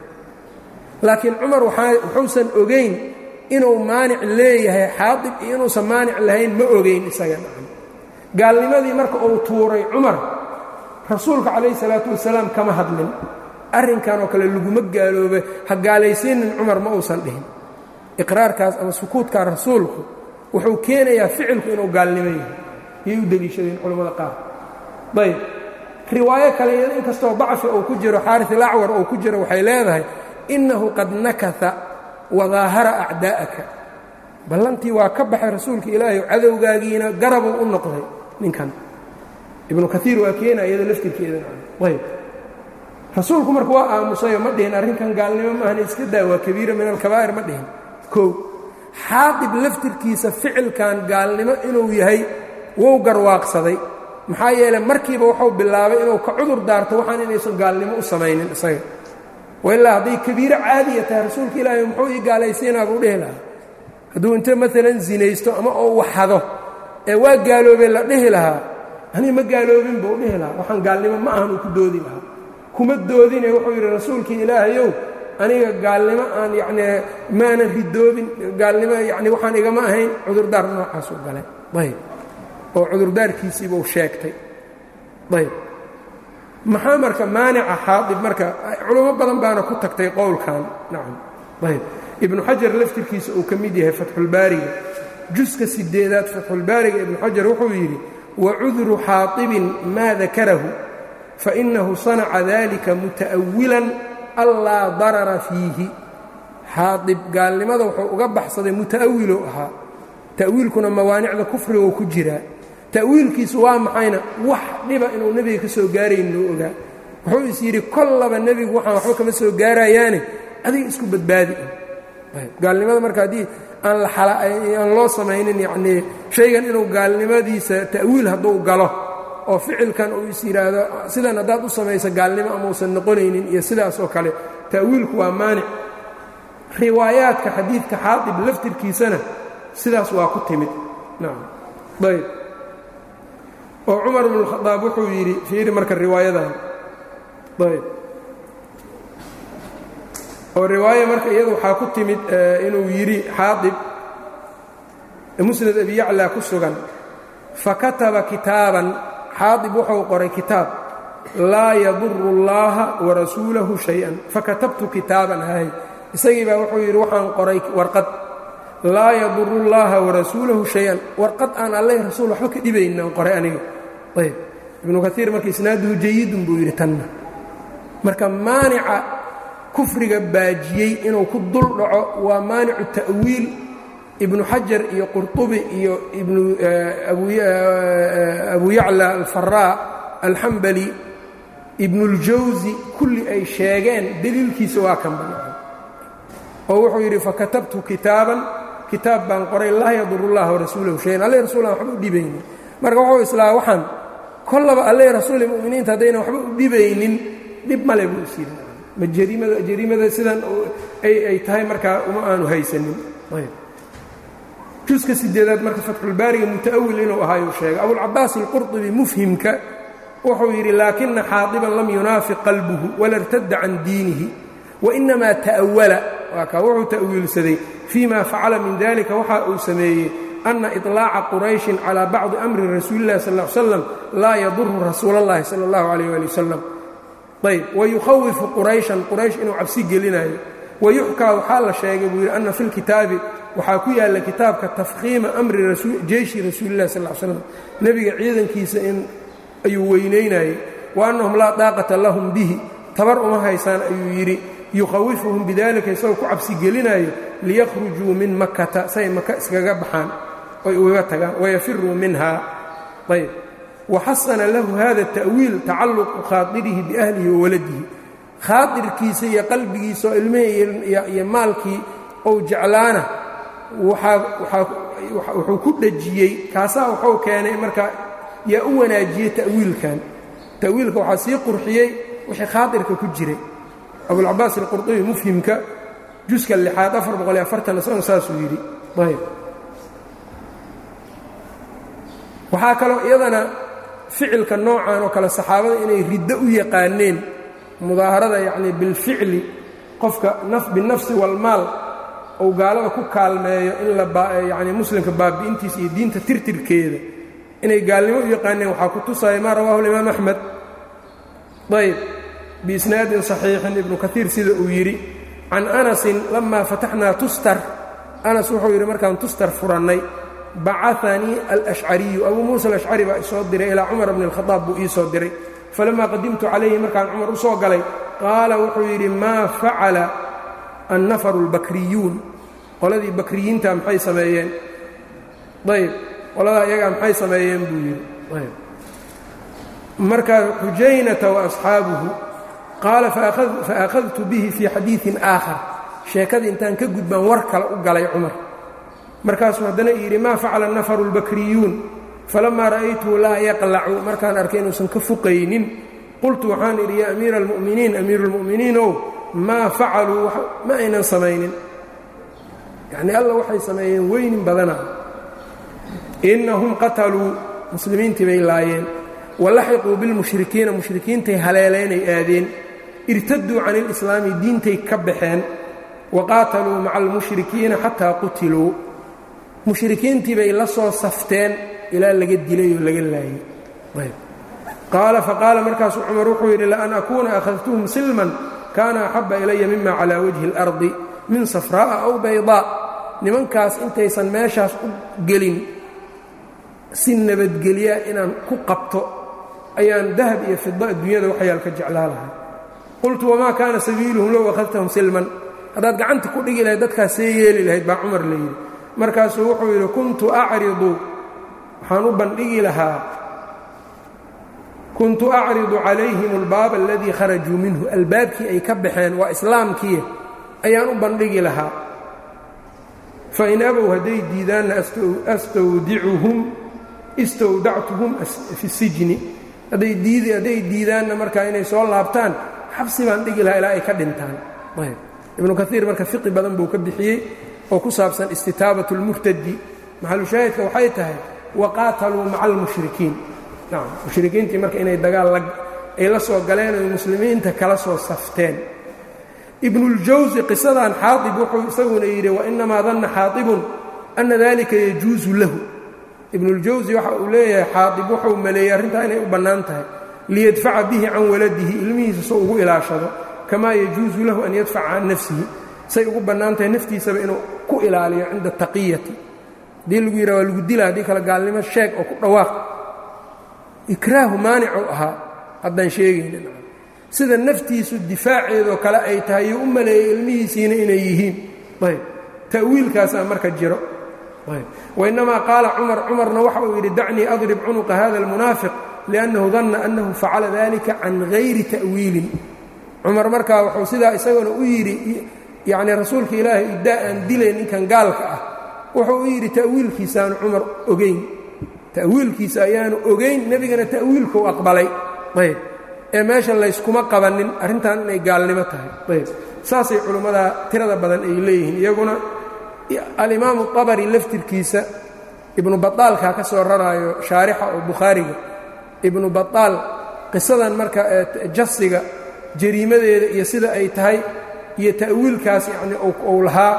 laakiin cumar wuxuusan ogayn inuu maanic leeyahay xaadib iyo inuusan maanic lahayn ma ogayn isaga nacam gaalnimadii marka uu tuuray cumar rasuulka calayhi salaatu wasalaam kama hadlin arrinkan oo kale laguma gaaloobe ha gaalaysiinin cumar ma uusan dhihin iqraarkaas ama sukuudkaa rasuulku wuxuu keenayaa ficilku inuu gaalnimo yahay iyay u deliishadeen culammada qaar ayb riwaayo kale iyada inkastoo dacfi uu ku jiro xaaris ilacwar uu ku jiro waxay leedahay innahu qad nakata wadaahara acdaa'aka ballantii waa ka baxay rasuulka ilaahay cadowgaagiina garabuu u noqday ninkan ibnu kaiir waa keena iyada laftirkeeda ayb rasuulku marka waa aamusayo ma dhihin arrinkan gaalnimo maahan iska daa waa kabiira min alkabaa'ir ma dhihin kow xaadib laftirkiisa ficilkan gaalnimo inuu yahay wou garwaaqsaday maxaa yeeley markiiba wuxuu bilaabay inuu ka cudur daarto waxaan inaysan gaalnimo u samaynin isaga wailaa hadday kabiiro caadiya tahay rasuulka ilaahay muxuu ii gaalaysiinaa buu dhihi lahaa hadduu inte maalan zinaysto ama oo waxado ee waa gaaloobee la dhihi lahaa anii ma gaaloobin buu dhihi lahaa waxaan gaalnimo ma ahan uu ku doodi lahaa kuma doodine wuxuu yidhi rasuulkii ilaahayow aniga gaalnimo aan yacnii maanan ridoobin gaalnimo yacni waxaan igama ahayn cudurdaar noocaasuu galay ayb oo cudurdaarkiisiibuu sheegtay ayb maxaa marka maanica xaadib marka culamo badan baana ku tagtay qowlkan nacam ayb ibnu xajar laftirkiisa uu ka mid yahay fatxulbaariga juska sideedaad fatxulbaariga ibnu xajar wuxuu yidhi wacudru xaadibin maa dakarahu fainahu sanaca dalika muta'awilan allaa darara fiihi xaadib gaalnimada wuxuu uga baxsaday muta'awilou ahaa ta'wiilkuna mawaanicda kufrigou ku jiraa ta'wiilkiisu waa maxayna wax dhiba inuu nebiga ka soo gaarayn loo ogaa wuxuu is yidhi kollaba nebigu waxaan waxba kama soo gaarayaane adiga isku badbaadi gaalnimada marka haddii aan aan loo samaynin yacnii shaygan inuu gaalnimadiisa ta'wiil hadduu galo oo ficilkan uu is yidhaahdo sidan haddaad u samayso gaalnimo amausan noqonaynin iyo sidaas oo kale ta'wiilku waa maanic riwaayaadka xadiidka xaadib laftirkiisana sidaas waa ku timid nacam ayb oo cumar bnu khadaab wuxuu yidhi fiiri marka riwaayadan ayb oo riwaaya marka iyada waxaa ku timid inuu yidhi xaadib musnad abi yaclaa ku sugan fakataba kitaaban xaadib wuxuu qoray kitaab laa yaduru اllaha warasuulahu shay-an fakatabtu kitaaban hay isagii baa wuxuu yidhi waxaan qoray warqad laa yaduru اllaha warasuulahu shay-an warqad aan alleh rasuul waxba ka dhibaynin aan qoray aniga ayb ibnu kaiir marka isnaaduhu jayidun buu yidhi tanna marka maanica kufriga baajiyey inuu ku dul dhaco waa maanicu ta'wiil ibnu xajar iyo qurطubi iyo abu yacla alfaraa alxambali ibnuاljawsi kulli ay sheegeen deliilkiisa waa kan banaan oo wuxuu yidhi fakatabtu kitaaban kitaab baan qoray laa yadur اllaha warasuulahu shayan alle rasuulan waxba u dhibaynin marka wuxuu islaa waxaan kollaba alle rasuuli muminiinta haddaynan waxba u dhibaynin dhib male buu is yidhi ma jariimada jariimada sidan ay tahay markaa uma aanu haysanin juska sideedaad marka fatxulbaariga muta'awil inuu ahaayuu sheegay abulcabaas alqurطubi mufhimka wuxuu yidhi laakina xaadiban lam yunaafiq qalbuhu wala irtadda can diinihi wainamaa ta'awala waa kaa wuxuu ta'wiilsaday fii ma facala min dalika waxa uu sameeyey ana iطlaaca qurayshin calى bacdi amri rasuuli اllahi sal ly slam laa yaduru rasuula اllahi salى اllahu alayh ali wasalam ayb wayukhawifu qurayshan quraysh inuu cabsi gelinayo wayuxkaa waxaa la sheegay buu yidhi ana fi lkitaabi waxaa ku yaalla kitaabka tafkhiima amri jeyshi rasuulillahi sal slam nebiga ciidankiisa in ayuu weynaynayey wa annahum laa daaqata lahum bihi tabar uma haysaan ayuu yidhi yukhawifuhum bidalika isagoo ku cabsi gelinayo liyakhrujuu min makata say maka iskaga baxaan oy ugaga tagaan wayafiruu minha ayb waxasana lahu hada ta'wiil tacalluqu khaadirihi biahlihi wa waladihi khaadirkiisa iyo qalbigiisa oo ilmihii iyo maalkii ou jeclaana wuxuu ku dhejiyey kaasaa wuxuu keenay marka yaa u wanaajiyey ta'wiilkan ta'wiilka waxaa sii qurxiyey wixii khaadirka ku jiray abulcabaas alqurdubi mufhimka juska lixaad afar boqoliyo afartan isagoo saasuu yidhi ayb waxaa kaloo iyadana ficilka noocan oo kale saxaabada inay riddo u yaqaaneen mudaaharada yacnii bilficli qofka binafsi walmaal ou gaalada ku kaalmeeyo in layacni muslimka baabi'intiisa iyo diinta tirtirkeeda inay gaalnimo u yaqaaneen waxaa ku tusaya maa rawaahu alimaam axmed ayb biisnaadin saxiixin ibnu kaiir sida uu yidhi can anasin lamaa fataxnaa tustar anas wuxuu yidhi markaan tustar furannay bacanii alashcariyu abuu muusa alashcari baa isoo diray ilaa cumar bni alkhadaab buu ii soo diray falamaa qadimtu calayhi markaan cumar u soo galay qaala wuxuu yidhi maa facala annafaru albakriyuun qoladii bakriyiinta maxay sameeyeen ayb qoladaa iyagaa maxay sameeyeen buu yidhi ayb markaa xujaynata wa asxaabuhu qaala faakhadtu bihi fii xadiiin aakhar sheekadii intaan ka gudbaan war kale u galay cumar markaasuu haddana yidhi maa facala nafaru اlbakriyuun falamaa ra'aytuhu laa yaqlacu markaan arkay inuusan ka fuqaynin qultu waxaan idhi yaa amiira almu'miniin amiiru اlmu'miniinow maa facaluu ma aynan samaynin yacnii alla waxay sameeyeen weynin badana innahum qataluu muslimiintii bay laayeen walaxiquu bilmushrikiina mushrikiintay haleeleenay aadeen irtaduu can ilislaami diintay ka baxeen wa qaataluu maca almushrikiina xataa qutiluu mushrikiintii bay la soo safteen ilaa laga dilay oo laga laayey qaala faqaala markaasuu cumar wuxuu yidhi laan akuuna akhadtuhum silman kaana axabba ilaya mima calaa wajhi اlardi min safraa'a aw baydaa nimankaas intaysan meeshaas u gelin si nabadgelya inaan ku qabto ayaan dahab iyo fida adduunyada waxyaal ka jeclaa lahay qultu wamaa kaana sabiiluhum low akhadtahum silman haddaad gacanta ku dhigi lahayd dadkaas see yeeli lahayd baa cumar la yidhi markaasuu wuxuu yidhi kuntu acridu waxaan u bandhigi lahaa kuntu acridu calayhim albaaba aladii kharajuu minhu albaabkii ay ka baxeen waa islaamkii ayaan u bandhigi lahaa fain abow hadday diidaanna astawdicuhum istawdactuhum fi sijni hadday diidaanna markaa inay soo laabtaan xabsi baan dhigi lahaa ilaa ay ka dhintaan ibnu kaiir marka fiqi badan buu ka bixiyey oo ku saabsan istitaabat اlmurtadi maxalushaahidka waxay tahay waqaataluu maca almushrikiin mushrikiintii marka inay dagaal ay la soo galeen oy muslimiinta kala soo safteen ibnuاljawsi qisadan xaaib wuxuu isaguna yidhi wainamaa danna xaaibun ana dalika yajuusu lahu ibnuاljawsi waxa uu leeyahay xaaib wuxuu maleeyey arrintaa inay u bannaan tahay liyadfaca bihi can waladihi ilmihiisa soo ugu ilaashado kamaa yajuusu lahu an yadfaca can nafsihi say ugu bannaan tahay naftiisaba inuu ku ilaaliyo cinda taqiyati haddii lagu yidhaha waa lagu dila haddii kale gaalnimo sheeg oo ku dhawaaq ikraahu maanicuu ahaa haddaan sheegaynin sida naftiisu difaaceedoo kale ay tahay yuu u maleeyey ilmihiisiina inay yihiin ayb ta'wiilkaasaa marka jiro wainamaa qaala cumar cumarna waxa uu yidhi dacnii adrib cunuqa hada almunaafiq liannahu danna annahu facala dalika can gayri ta'wiilin cumar markaa wuxuu sidaa isaguna u yidhi yacnii rasuulka ilaahay iddaa aan dilay ninkan gaalka ah wuxuu u yidhi ta'wiilkiisaanu cumar ogeyn ta'wiilkiisa ayaanu ogeyn nebigana ta'wiilkuu aqbalay ayb ee meesha layskuma qabannin arrintan inay gaalnimo tahay ayb saasay culimmada tirada badan ay leeyihiin iyaguna alimaamu abari laftirkiisa ibnu baaalkaa ka soo raraayo shaarixa oo bukhaariga ibnu baaal qisadan marka jasiga jariimadeeda iyo sida ay tahay iyo ta'wiilkaas yacni uu lahaa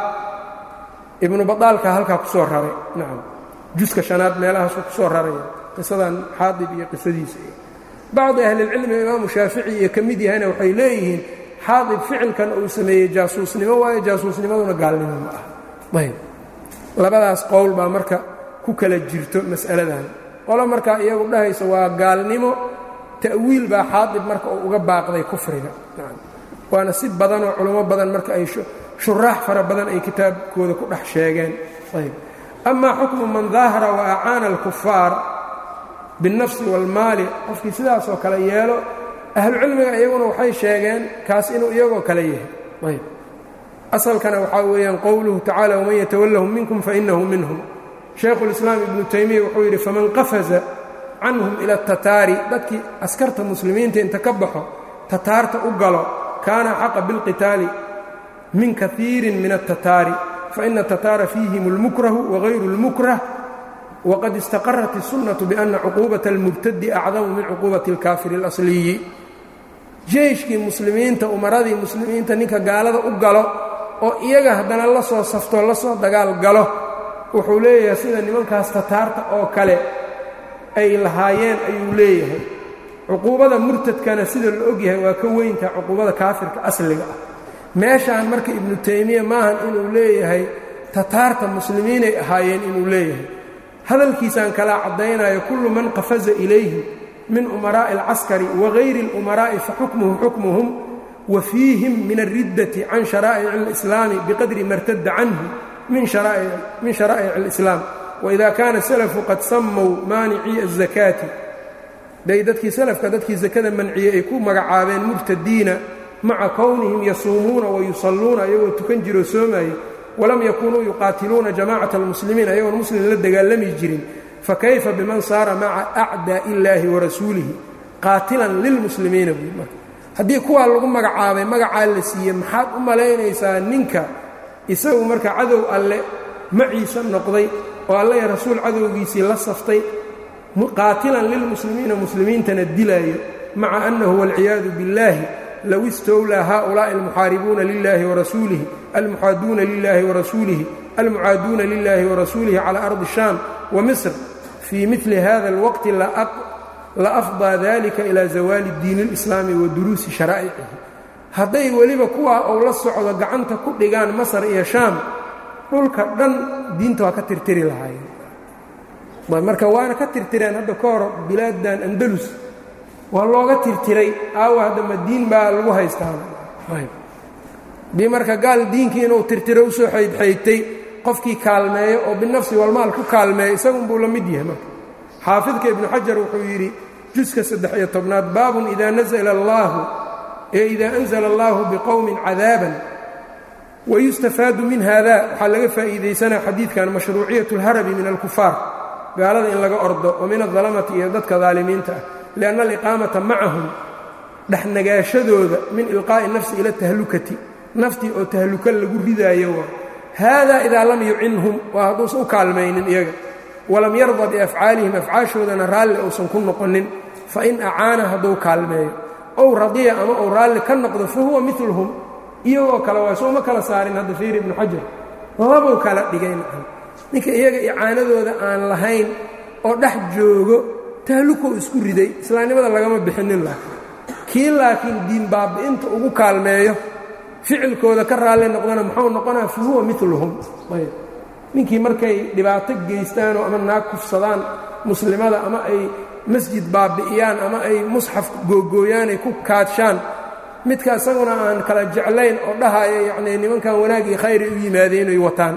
ibnu badaalka halkaa ku soo raray nacam juska shanaad meelahaasuu ku soo raraya qisadan xaadib iyo qisadiisa iyo bacdi ahlilcilmi imaamu shaafici iyo ka mid yahayna waxay leeyihiin xaadib ficilkan uu sameeyey jaasuusnimo waayo jaasuusnimaduna gaalnimo ma aha ayb labadaas qowl baa marka ku kala jirto mas'aladan qolo markaa iyagu dhahaysa waa gaalnimo ta'wiil baa xaadib marka uu uga baaqday kufriga waana si badanoo culummo badan marka ay shuraax fara badan ay kitaabkooda ku dhex sheegeen ayb amaa xukmu man daahara wa acaana alkufaar biاlnafsi wاlmaali qofkii sidaasoo kale yeelo ahlucilmiga iyaguna waxay sheegeen kaas inuu iyagoo kale yahay ayb asalkana waxaa weeyaan qowluhu tacala wman yatawallahum minkum fainahu minhum shaykhulislaam ibnu taymiya wuxuu yidhi faman qafaza canhum ila atataari dadkii askarta muslimiinta inta ka baxo tataarta u galo kaana xaqa bilqitaali min kaiirin min altataari faina atataara fiihim اlmukrahu wagayru اlmukrah waqad istaqarat الsunaةu biأna cuquubaة اlmubtadi acdamu min cuquubaةi اlkaafiri اlasliyi jeyshkii muslimiinta umaradii muslimiinta ninka gaalada u galo oo iyaga haddana la soo saftoo la soo dagaal galo wuxuu leeyahay sida nimankaas tataarta oo kale ay lahaayeen ayuu leeyahay cuquubada murtadkana sida la ogyahay waa ka weyntaha cuquubada kaafirka asliga ah meeshaan marka ibnu taymiya maahan inuu leeyahay tataarta muslimiinay ahaayeen inuu leeyahay hadalkiisaan kala caddaynayo kullu man qafaza ilayhim min umaraa'i alcaskari wagayri اlumaraa'i faxukmuhu xukmuhum wa fiihim min alriddati can sharaa'ic اlislaami biqadri ma rtadda canhu min sharaa'ic اlislaam waida kaana salafu qad sammow maanicii الzakaati day dadkii salafka dadkii sakada manciyey ay ku magacaabeen murtadiina maca kownihim yasuumuuna wayusalluuna ayagoo tukan jiroo soomaayey walam yakunuu yuqaatiluuna jamacata almuslimiin ayagoon muslim la dagaalami jirin fakayfa biman saara maca acdaa'i illaahi warasuulihi qaatilan lilmuslimiina buui marka haddii kuwaa lagu magacaabay magacaa la siiyey maxaad u malaynaysaa ninka isagu marka cadow alle maciisa noqday oo alle rasuul cadowgiisii la saftay qaatilan lilmuslimiina muslimiintana dilaayo maca annahu waalciyaadu biاllaahi low istowlaa haؤulaaءi almuxaaribuuna lilahi warasuulihi almuxaaduuna lilahi warasuulihi almucaaduuna lilahi warasuulihi calى ardi الsham wamisr fii mili hada اlwaqti la afضىa dalika ilى zawaali diin اlislaami wa duruusi sharaa'icihi hadday weliba kuwaa ou la socdo gacanta ku dhigaan masar iyo shaam dhulka dhan diinta waa ka tirtiri lahaayeen marka waana ka tirtireen hadda ka hor bilaadan andalus waa looga tirtiray aawa hadda ma diin baa lagu haystaa haddii marka gaal diinkii inuu tirtiro usoo xaydxaydtay qofkii kaalmeeyo oo binafsi walmaal ku kaalmeeyo isagunbuu la mid yahay marka xaafidka ibnu xajar wuxuu yidhi juska saddex iyo tobnaad baabun idaa nazla allaahu ee idaa anzala allaahu biqowmin cadaaban wayustafaadu min hada waxaa laga faa'iidaysanaa xadiidkan mashruuciyat اlharabi min alkufaar gaalada in laga ordo wa min adalamati iyo dadka daalimiinta ah lianna aliqaamata macahum dhexnagaashadooda min ilqaa'i nafsi ila tahlukati naftii oo tahluka lagu ridaayo waa haadaa idaa lam yucinhum waa hadduusan u kaalmaynin iyaga walam yarda biafcaalihim afcaashoodana raalli uusan ku noqonin fain acaana hadduu kaalmeeyo ow radiya ama uu raalli ka noqdo fa huwa miluhum iyagoo kale waa sooma kala saarin hadda fiir ibnu xajar labuu kala dhigay macam ninka iyaga icaanadooda aan lahayn oo dhex joogo tahlukow isku riday islaamnimada lagama bixinin laakiin kii laakiin diin baabi'inta ugu kaalmeeyo ficilkooda ka raalli noqdana muxuu noqonaa fa huwa miluhum ayb ninkii markay dhibaato geystaanoo ama naag kufsadaan muslimada ama ay masjid baabi'iyaan ama ay musxaf googooyaan ay ku kaadshaan midka isaguna aan kala jeclayn oo dhahaya yacnii nimankan wanaag iyo khayr ay u yimaadeen inay wataan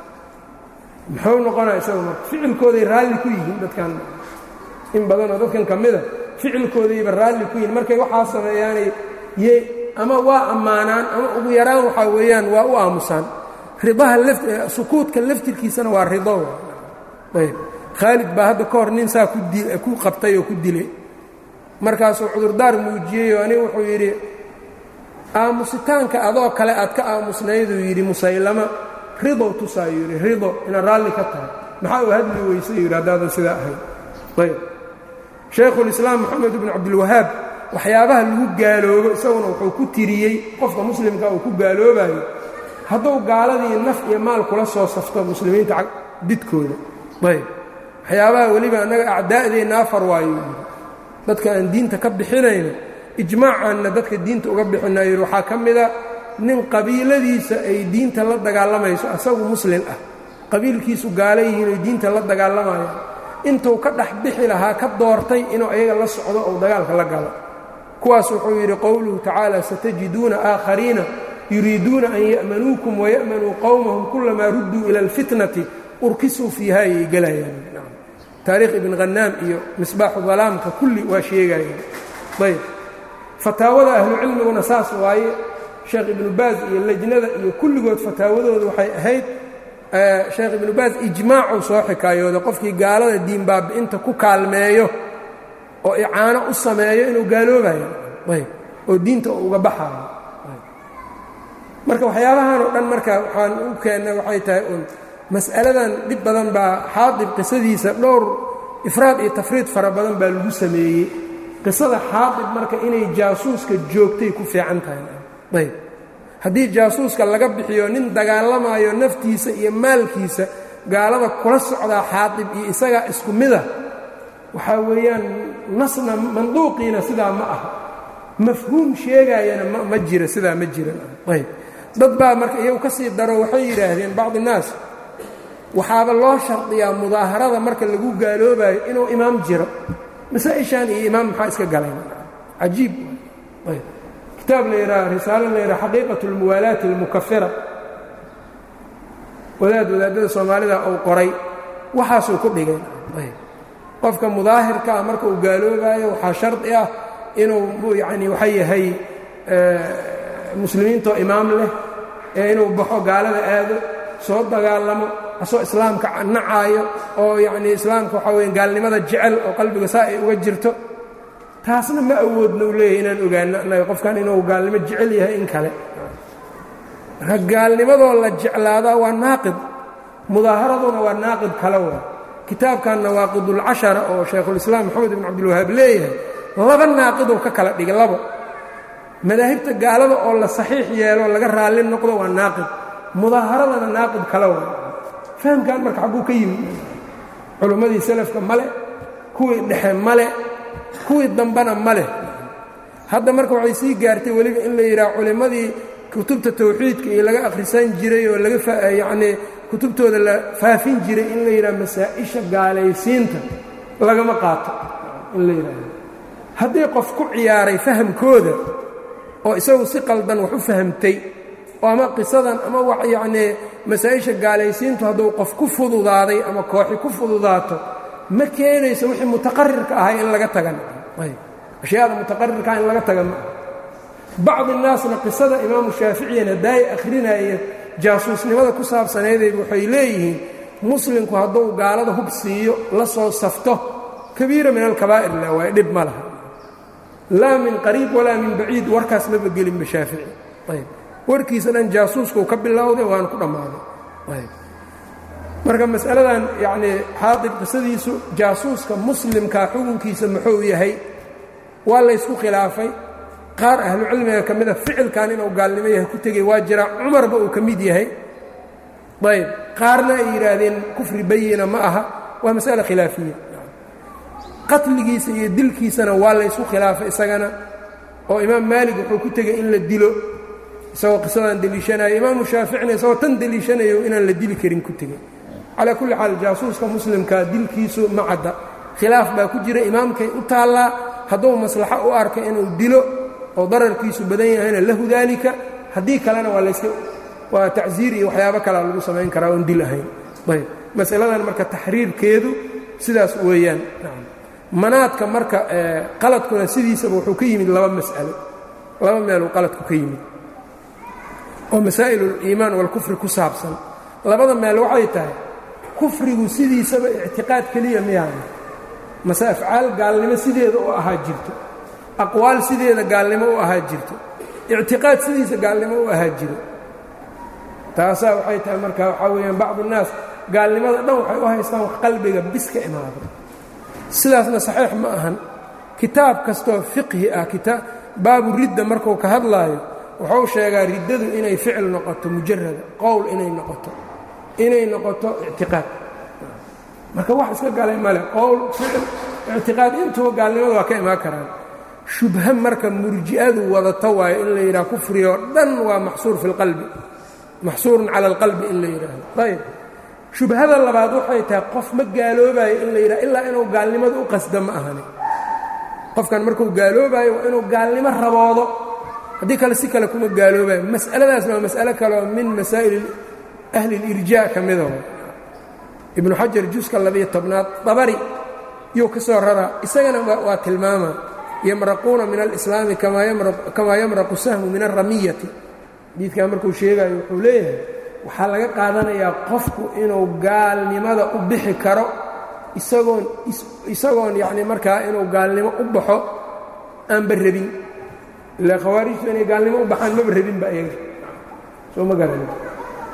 muxuu noqonaa isagu marka ficilkooday raalli ku yihiin dadkan in badanoo dadkan ka mida ficilkoodayba raalli ku yihiin markay waxaa sameeyaanay ye ama waa ammaanaan ama ugu yaraan waxaa weeyaan waa u aamusaan ridaha sukuudka laftirkiisana waa rido ayb khaalid baa hadda ka hor nin saa ku qabtay oo ku dilay markaasuu cudurdaar muujiyey oo anigu wuxuu yidhi aamusitaanka adoo kale aad ka aamusnayduu yidhi musaylama ridow tusaayuu yidhi rido inaad raalli ka tahay maxaa uu hadli weyse yidhi haddaadan sidaa ahayn ayb shaykhulislaam moxamed ibnu cabdilwahaab waxyaabaha lagu gaaloobo isaguna wuxuu ku tiriyey qofka muslimka uu ku gaaloobayo hadduu gaaladii naf iyo maal kula soo safto muslimiinta didkooda ayb waxyaabaha weliba annaga acdaa'deenna afar waayo yidhi dadka aan diinta ka bixinayno ijmaacaanna dadka diinta uga bixinaa yidhi waxaa ka mida nin qabiiladiisa ay diinta la dagaalamayso asagu muslin ah qabiilkiisu gaala yihiin oy diinta la dagaalamayaan intuu ka dhex bixi lahaa ka doortay inuu ayaga la socdo ou dagaalka la galo kuwaas wuxuu yidhi qowluhu tacaala satajiduuna aakhariina yuriiduuna an ya'manuukum waya'manuu qowmahum kulamaa rudduu ila alfitnati urkisuu fiiha ayay gelayaan taariikh ibn khanaam iyo misbaaxu dalaamka kulli waa sheegayeen ayb fataawada ahlucilmiguna saas waaye sheekh ibnu baaz iyo lejnada iyo kulligood fataawadooda waxay ahayd sheekh ibnu baaz ijmaacuu soo xikaayooda qofkii gaalada diin baabi'inta ku kaalmeeyo oo icaano u sameeyo inuu gaaloobayo ayb oo diinta uu uga baxaayo marka waxyaabahan oo dhan marka waxaan u keennay waxay tahay un mas'aladan dhib badan baa xaadib qisadiisa dhowr ifraad iyo tafriid fara badan baa lagu sameeyey qisada xaadib marka inay jaasuuska joogtay ku fiican tahay ayb haddii jaasuuska laga bixiyo nin dagaalamayo naftiisa iyo maalkiisa gaalada kula socdaa xaadib iyo isagaa isku mida waxaa weeyaan nasna manduuqiina sidaa ma aha mafhuum sheegaayana ma jira sidaa ma jiran ayb dad baa marka iyagu ka sii daro waxay yidhaahdeen bacdi innaas waxaaba loo shardiyaa mudaaharada marka lagu gaaloobayo inuu imaam jiro masaa-ishaan iyo imaam maxaa iska galeen cajiib ayb kitaab la yidhaha risaalo la yidhaha xaqiiqat اlmuwaalaati اlmukafira wadaad wadaadada soomaalida uu qoray waxaasuu ku dhigay ayb qofka mudaahirka ah marka uu gaaloobayo waxaa shardi ah inuu yacni waxa yahay muslimiintoo imaam leh ee inuu baxo gaalada aado soo dagaalamo asoo islaamka nacaayo oo yacnii islaamka waxaa weya gaalnimada jecel oo qalbiga saa ay uga jirto taasna ma awoodna u leeyahay inaan ogaano annaga qofkan inuu gaalnimo jecel yahay in kale marka gaalnimadoo la jeclaadaa waa naaqid mudaaharaduna waa naaqid kale wa kitaabkan nawaaqidulcashara oo shaykhulislaam maxamed ibn cabdilwahaab leeyahay laba naaqiduu ka kala dhigay labo madaahibta gaalada oo la saxiix yeelo laga raalli noqdo waa naaqid mudaaharadana naaqid kale wa fahamkan marka xagguu ka yimid culimmadii salafka male kuwii dhexe male kuwii dambena male hadda marka waxay sii gaartay weliba in la yidhaha culimmadii kutubta tawxiidka iyo laga akhrisan jiray oo laga yacnii kutubtooda la faafin jiray in la yidhaha masaa-isha gaalaysiinta lagama qaato in la yidhaahdo haddii qof ku ciyaaray fahamkooda oo isagu si qaldan wax u fahamtay oo ama qisadan ama wax yacnii masaa-isha gaalaysiintu hadduu qof ku fududaaday ama kooxi ku fududaato ma keenayso wixii mutaqarirka ahay in laga tagan ayb ashyaada mutaqarirkaa in laga taga ma aha bacdi naasna qisada imaamu shaaficiyan haddaay akhrinaya jaasuusnimada ku saabsanaydayba waxay leeyihiin muslimku hadduu gaalada hub siiyo la soo safto kabiira min alkabaa'ir la waaye dhib ma laha laa min qariib walaa min baciid warkaas maba gelinba shaafici ayb warkiisa dhan jaasuuskuu ka bilowday waana ku dhammaaday ayb marka masaladan yacnii xaadib qisadiisu jaasuuska muslimkaa xukunkiisa muxuu yahay waa laysku khilaafay qaar ahlucilmiga ka mida ficilkan inuu gaalnimo yahay ku tegey waa jiraa cumarba uu ka mid yahay ayb qaarna ay yidhaahdeen kufri bayina ma aha waa masale khilaafiya qatligiisa iyo dilkiisana waa laysku khilaafay isagana oo imaam maalig wuxuu ku tegey in la dilo isagoo qisadan deliishanayo imaamu shaaficina isagoo tan deliishanayo inaan la dili karin ku tegey calaa kulli xaal jaasuuska muslimkaa dilkiisu ma cadda khilaaf baa ku jira imaamkay u taallaa hadduu maslaxo u arka inuu dilo oo dararkiisu badan yahayna lahu daalika haddii kalena waa layska waa tacsiir iyo waxyaabo kalea lagu samayn karaa oon dil ahayn ayb masaladan marka taxriirkeedu sidaas weeyaan manaadka marka qaladkuna sidiisaba wuxuu ka yimid laba mas'alo laba meeluu qaladku ka yimid oo masaa'il uliimaan walkufri ku saabsan labada meel waxay tahay kufrigu sidiisaba ictiqaad keliya miyaana mase afcaal gaalnimo sideeda u ahaa jirto aqwaal sideeda gaalnimo u ahaa jirto ictiqaad sidiisa gaalnimo u ahaa jiro taasaa waxay tahay marka waxaa weeyaan bacdu nnaas gaalnimada dhan waxay u haystaan wax qalbiga bis ka imaado sidaasna saxiix ma ahan kitaab kastoo fiqhi ah baabu ridda markuu ka hadlaayo wuxuu sheegaa riddadu inay ficil noqoto mujarada qowl inay noqoto inay noqoto ictiqaad marka wax iska galay male qowl ficil ictiqaad intuba gaalnimada waa ka imaan karaan shubha marka murji'adu wadato waayo in la yidhaha kufrigoo dhan waa maxsuur fi lqalbi maxsuurun cala alqalbi in la yidhaahdo ayb shubhada labaad waxay tahay qof ma gaaloobayo in la yidhaha ilaa inuu gaalnimada u qasdo ma ahani qofkan markuu gaaloobayo waa inuu gaalnimo raboodo haddii kale si kale kuma gaaloobayo mas'aladaasna waa mas'alo kaleoo min masaa'il ahli اlirjaa ka mida ibnu xajar juska labiyo tobnaad dabari yuu ka soo raraa isagana waa tilmaama yamraquuna min alislaami kamaa yamraqu sahmu min alramiyati xadiidkan markuu sheegayo wuxuu leeyahay waxaa laga qaadanayaa qofku inuu gaalnimada u bixi karo isagoon isagoon yacni markaa inuu gaalnimo u baxo aanba rabin ila khawaarijtu inay gaalnimo u baxaan maba rabinba ayaga soo ma garanin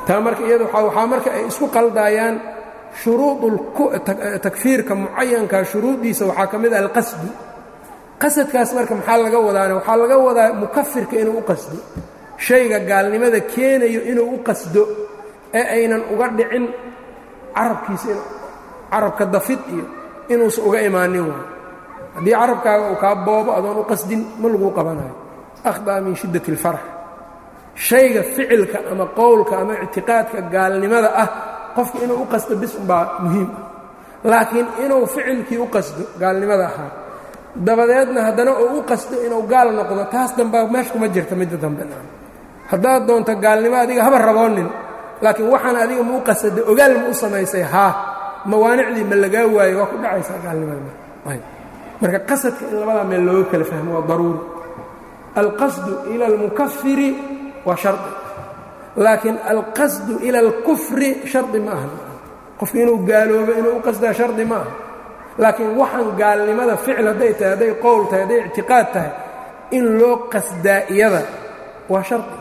taa marka iyada waxaa marka ay isku qaldaayaan shuruudtakfiirka mucayanka shuruuddiisa waxaa ka mid ah alqasdu qasadkaas marka maxaa laga wadaana waxaa laga wadaa mukafirka inuu u qasdo shayga gaalnimada keenayo inuu u qasdo ee aynan uga dhicin carabkiisa carabka dafid iyo inuusan uga imaanin waayo haddii carabkaaga uu kaa boobo adoon u qasdin ma laguu qabanayo akhdaa min shiddati اlfarax shayga ficilka ama qowlka ama ictiqaadka gaalnimada ah qofku inuu u qasdo bis umbaa muhiim ah laakiin inuu ficilkii u qasdo gaalnimada ahaa dabadeedna haddana uu u qasdo inuu gaal noqdo taas dambaa meesha kuma jirta midda dambe haddaad doonto gaalnimo adiga haba raboonin laakiin waxaan adiga ma u qasada ogaal ma u samaysay haa mawaanicdii ma lagaa waayo waa ku dhacaysaa gaalnimada marka qasadka in labadaa meel looga kala fahmo waa daruuri alqasdu ila almukafiri waa shardi laakiin alqasdu ila alkufri shardi ma aha qofku inuu gaaloobo inuu u qasdaa shardi ma aha laakiin waxaan gaalnimada ficil hadday tahay hadday qowl tahay hadday ictiqaad tahay in loo qasdaa iyada waa shardi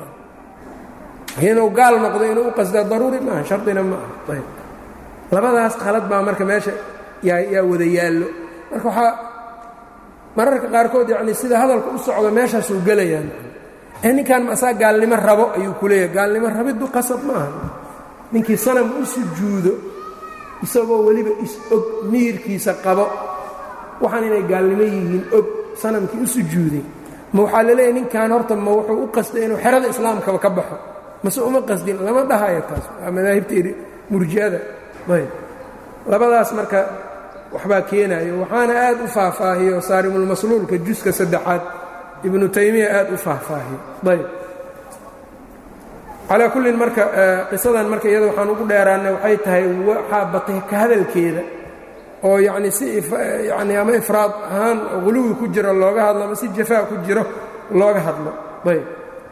inuu gaal noqdo inuu u qasdaa daruuri maaha shardina ma aha ayb labadaas qalad baa marka meesha yaa wada yaallo marka waxaa mararka qaarkood yacni sida hadalka u socdo meeshaasuu gelayaan ee ninkan maasaa gaalnimo rabo ayuu ku leeyahay gaalnimo rabiddu qasab ma aha ninkii sanam u sujuudo isagoo weliba is-og miyirkiisa qabo waxaan inay gaalnimo yihiin og sanamkii u sujuuday ma waxaa la leeyahy ninkan horta ma wuxuu u qasday inuu xerada islaamkaba ka baxo mase uma qasdin lama dhahayo taas waa madaahibta murji'ada ayb labadaas marka waxbaa keenayo waxaana aad u faahfaahiyo saarimulmasluulka juska saddexaad ibnu taymiya aad u faahfaahiyo ayb calaa kullin marka qisadan marka iyada waxaan ugu dheeraannay waxay tahay waxaa batay ka hadalkeeda oo yacni si yani ama ifraad ahaan huluwi ku jiro looga hadlo ama si jafaa ku jiro looga hadlo ayb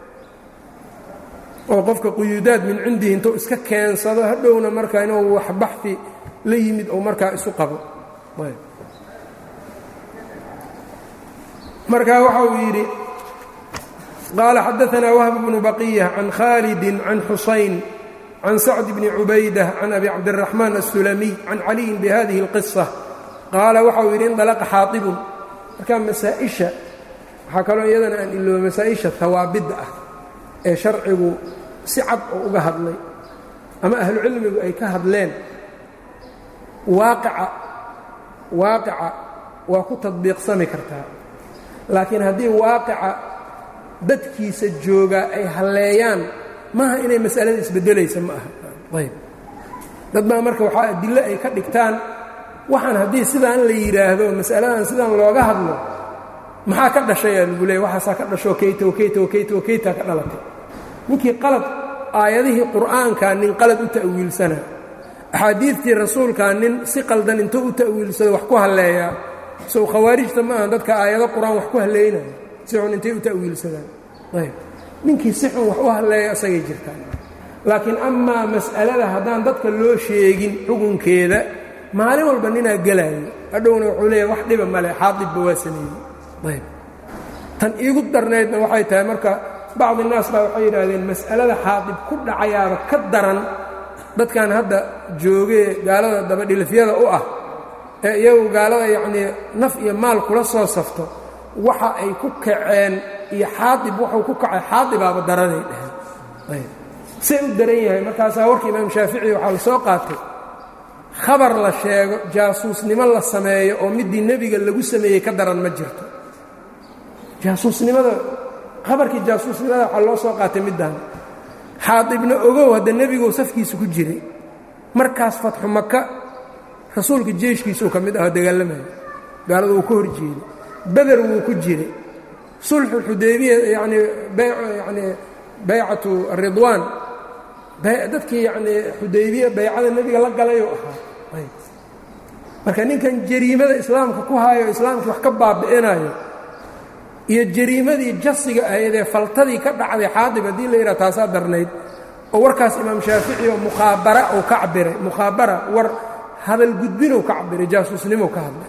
oo qofka quyuudaad min cindihi intuu iska keensado hadhowna marka inuu wax baxi la yimid oo markaa isu qabo marka waxa uu yidhi qaala xadaanaa wahb bnu baqiya can khaalidi can xusayn can sacd bni cubaydah can abi cabdiraxmaan aلsulamiy can caliyin bihadihi اlqisa qaala waxa uu yidhi indalaqa xaaibun marka masaaئisha waxaa kaloo iyadana aan ilooba masaa-isha hawaabidda ah ee sharcigu si cad oo uga hadlay ama ahlucilmigu ay ka hadleen waaqica waaqica waa ku tadbiiqsami kartaa laakiin haddii waaqica dadkiisa joogaa ay halleeyaan maaha inay masalada isbeddelaysa ma aha ayb dad baa marka waxaa adillo ay ka dhigtaan waxaan haddii sidaan la yidhaahdo mas'aladan sidaan looga hadlo maxaa ka dhashayaa lagu leeyay waxaasaa ka dhashoo kayta wakayta wakayta wakaytaa ka dhalatay ninkii qalad aayadihii qur'aankaa nin qalad u ta'wiilsana axaadiidtii rasuulkaa nin si qaldan intuu u ta'wiilsado wax ku halleeyaa sow khawaarijta ma aha dadka aayado qur-aan wax ku halleynaya si xun intay u ta'wiilsadaan ayb ninkii si xun wax u halleeya isagay jirtaan laakiin amaa mas'alada haddaan dadka loo sheegin xukunkeeda maalin walba ninaa gelaayo hadhowna wuxuu leeyahay wax dhiba male xaadibba waa sameeyey ayb tan iigu darnaydna waxay tahay marka bacdi naas baa waxay yidhaahdeen mas'alada xaadib ku dhacayaaba ka daran dadkan hadda joogee gaalada dabadhilifyada u ah ee iyagu gaalada yacnii naf iyo maal kula soo safto waxa ay ku kaceen iyo xaadib wuxuu ku kacay xaadibaaba daranay dheheen ayb say u daran yahay markaasaa warka imaam shaafici waxaa la soo qaatay khabar la sheego jaasuusnimo la sameeyo oo middii nebiga lagu sameeyey ka daran ma jirto jaasuusnimada khabarkii jaasuusnimada waxaa loo soo qaatay middan xaadibna ogow hadda nebiguu safkiisa ku jiray markaas fatxu maka rasuulka jeeshkiisuu ka mid aho dagaalamayo gaalada uu ka hor jeeday beder wuu ku jiray sulxuxudaybiya yanii yani baycatu ridwaan dadkii yanii xudaybiya baycada nebiga la galayuu ahaa marka ninkan jariimada islaamka ku haayo islaamkii wax ka baabi'inayo iyo jariimadii jasiga ahaydee faltadii ka dhacday xaadib haddii la yidhaha taasaa darnayd oo warkaas imaam shaafici oo mukhaabara uu ka cabiray mukhaabara war hadal gudbinuu ka cabiray jaasuusnimou ka hadlay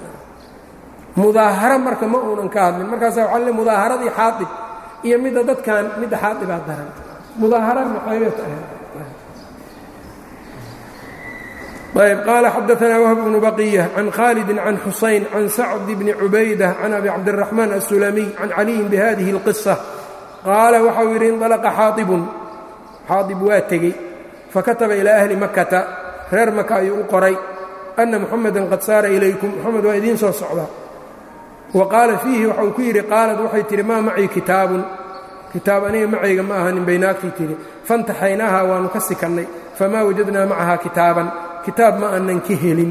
mudaaharo marka ma uunan ka hadlin markaasaa waxaa le mudaaharadii xaadib iyo midda dadkan midda xaadibaa daran mudaahara maxaybay tahay ayb qaala xadaanaa wahb bnu baqiya can khaalidi can xusayn can sacd bni cubayda can abi cabdiraxmaan asulamiy can caliyin bihadihi اlqisa qaala waxau yidhi indalaqa xaaibun xaaib waa tegey fakataba ilaa ahli makata reer maka ayuu u qoray ana muxamadan qad saara ilaykum moxamed waa idiin soo socdaa wa qaala fiihi waxau ku yidhi qaalad waxay tidhi maa macii kitaabun kitaab aniga macayga ma ahanin bay naagtii tidhi fantaxaynaaha waannu ka sikannay famaa wajadnaa macahaa kitaaban kitaab ma aanan ka helin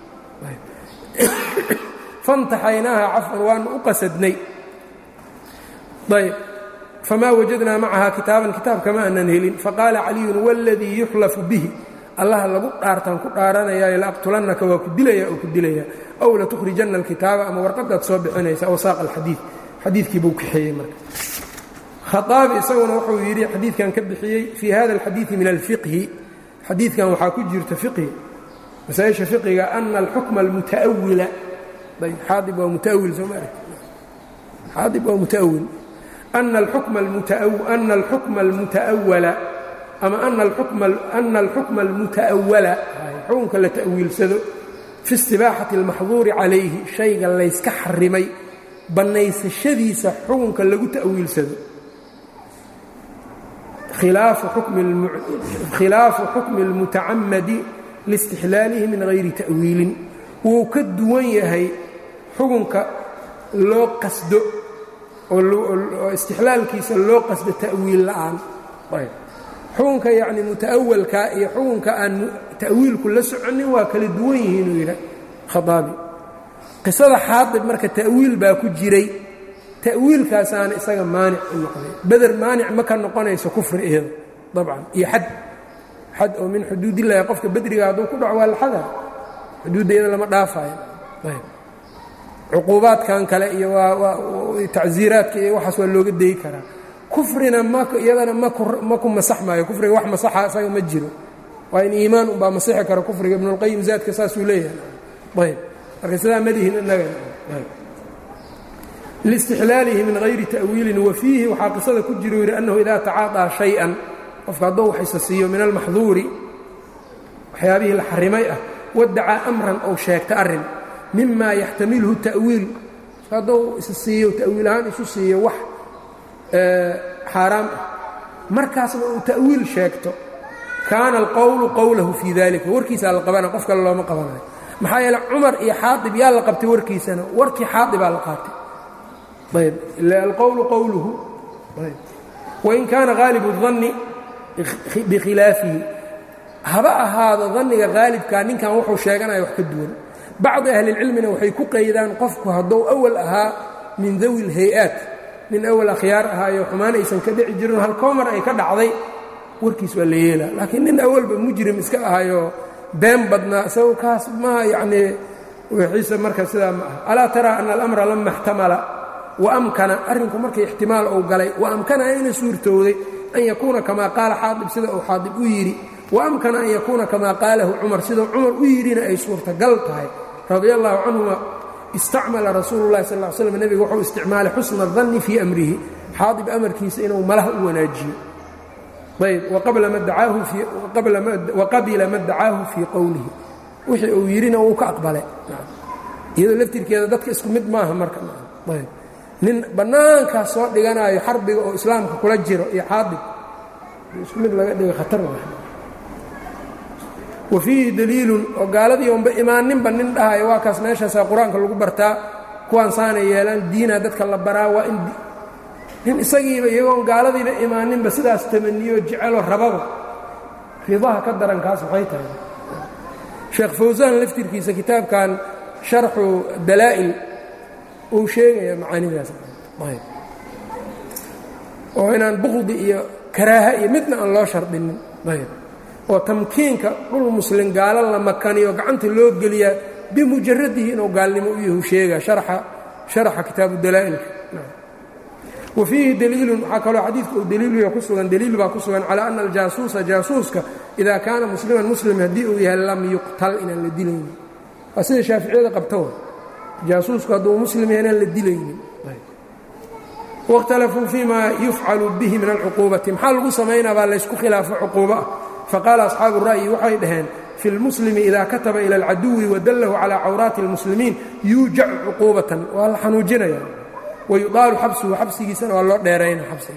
fantaxaynaaha cafwan waannu u qasadnay ayb famaa wajadnaa macahaa kitaaban kitaabka ma aanan helin faqaala caliyun waladii yuxlafu bihi allaha lagu dhaartaan ku dhaaranayaayo laaqtulannaka waa ku dilaya oo ku dilaya aw latukhrijanna alkitaaba ama warqadaad soo bixinaysa aw saaq alxadiid xadiidkii buu kaxeeyey marka khaaabi isaguna wuxuu yidhi xadiidkan ka bixiyey fii hada alxadiidi min alfiqhi xadiidkan waxaa ku jirta fiqhi masaaisha fiqiga ana alxukma almutaawila xaaib waa mutaawil soo maarg xaaib waa mutaawil ana alxukma almutaawala ama ana alxukma almutaawala xukunka la ta'wiilsado fi istibaaxati almaxduuri calayhi shayga layska xarimay bannaysashadiisa xukunka lagu ta'wiilsado khilaafu xukmi اlmutacamadi liistixlaalihi min hayri ta'wiilin wuu ka duwan yahay xukunka loo qasdo oo istixlaalkiisa loo qasdo ta'wiil la'aan xukunka yacni muta'awalka iyo xukunka aan ta'wiilku la soconin waa kala duwan yihiin uu yidha khaaabi qisada xaadib marka ta'wiil baa ku jiray ta'wiilkaasaana isaga maanic u noqday beder maanic ma ka noqonayso kufri iyada dabcan iyo xad xad oo min xuduudillahi qofka bedriga hadduu ku dhaco waa laxada xuduudda iyada lama dhaafayo cuquubaadkan kale iyo waa tacsiiraadka iyo waxaas waa looga dayi karaa kufrina iyadana ma ku masax maayo kufriga wax masaxa isaga ma jiro waa in iimaan unbaa masixi kara kufriga ibnulqayim zaadka saasuu leeyahay ayb marka sidaa madihin inaga liistixlaalihi min hayri ta'wiilin wa fiihi waxaa qisada ku jiro yidhi annahu idaa tacaaطaa shay-an qofka hadduu waxaysa siiyo min almaxduuri waxyaabihii la xarimay ah wadacaa amran ou sheegta arrin mima yaxtamilhu ta'wiil hadduu isa siiyo ta'wiil ahaan isu siiyo wax xaaraam ah markaasna uu ta'wiil sheegto kaana alqowlu qowlahu fii dalika warkiisaa la qabana qof kale looma qabanayo maxaa yeele cumar iyo xaaib yaa la qabtay warkiisana warkii xaaibaa la qaatay ayb ila alqowlu qowluhu wain kaana haalibu danni bikhilaafihi haba ahaado danniga haalibkaa ninkan wuxuu sheeganaya wax ka duwan bacdi ahlilcilmina waxay ku qaydaan qofku hadduu awal ahaa min dawi lhay-aat nin awal akhyaar ahaayo xumaan aysan ka dhici jirin halkoomar ay ka dhacday warkiis waa la yeela laakiin nin awalba mujrim iska ahayo been badnaa isago kaas ma yacnii wixiisa marka sidaa ma aha alaa taraa ana alamra lama اxtamala wa amkana arrinku markay ixtimaal ou galay wa amkana ayna suurtowday an yakuuna kamaa qaala xaadib sida uu xaadib u yidhi wa amkana an yakuuna kamaa qaalahu cumar sidau cumar u yidhina ay suurtagal tahay radia allahu canhuma istacmala rasuulu llahi sal ly slam nebiga wuxuu isticmaalay xusna danni fii amrihi xaadib amarkiisa inuu malaha u wanaajiyo ayb waqabila ma dacaahu fii qowlihi wixii uu yidhina wuu ka aqbalay iyadoo laftirkeeda dadka isku mid maaha marka ayb nin bannaankaas soo dhiganayo xarbiga oo islaamka kula jiro iyo xaadib isku mid laga dhigo khatar wa fiihi daliilun oo gaaladii onba imaaninba nin dhahayo waa kaas meeshaasaa qur-aanka lagu bartaa kuwaan saanay yeelaan diinaa dadka la baraa waa in nin isagiiba iyagoon gaaladiiba imaaninba sidaas tamaniyo jecelo rababa ridaha ka daran kaas maxay tahay sheekh fawsaan laftirkiisa kitaabkan sharxu dalaa'il uu sheegaya macaanidaas oo inaan buqdi iyo karaaha iyo midna aan loo shardinin ayb oo tamkiinka dhul muslim gaalo la makaniyo gacanta loo geliyaa bimujaradihi inuu gaalnimo u yahu sheega sharaxa kitaabu dalaa'ilka wa fiihi daliilun waxaa kaloo xadiidka uu daliiluya ku sugan daliil baa ku sugan calaa ana aljaasuusa jaasuuska idaa kaana musliman muslim haddii uu yahay lam yuqtal inaan la dilaynin waa sida shaaficiyada qabta wa jaasuusku hadduu muslim yahay inaan la dilaynin waاkhtalafuu fii ma yufcalu bihi min alcuquubati maxaa lagu samaynaa baa laysku khilaafo cuquubo ah faqaala asxaabu ra'yi waxay dhaheen fi lmuslimi idaa kataba ila alcaduwi wadallahu calaa cawraati اlmuslimiin yuujacu cuquubatan waa la xanuujinaya wayudaalu xabsuhu xabsigiisana waa loo dheerayna xabsiga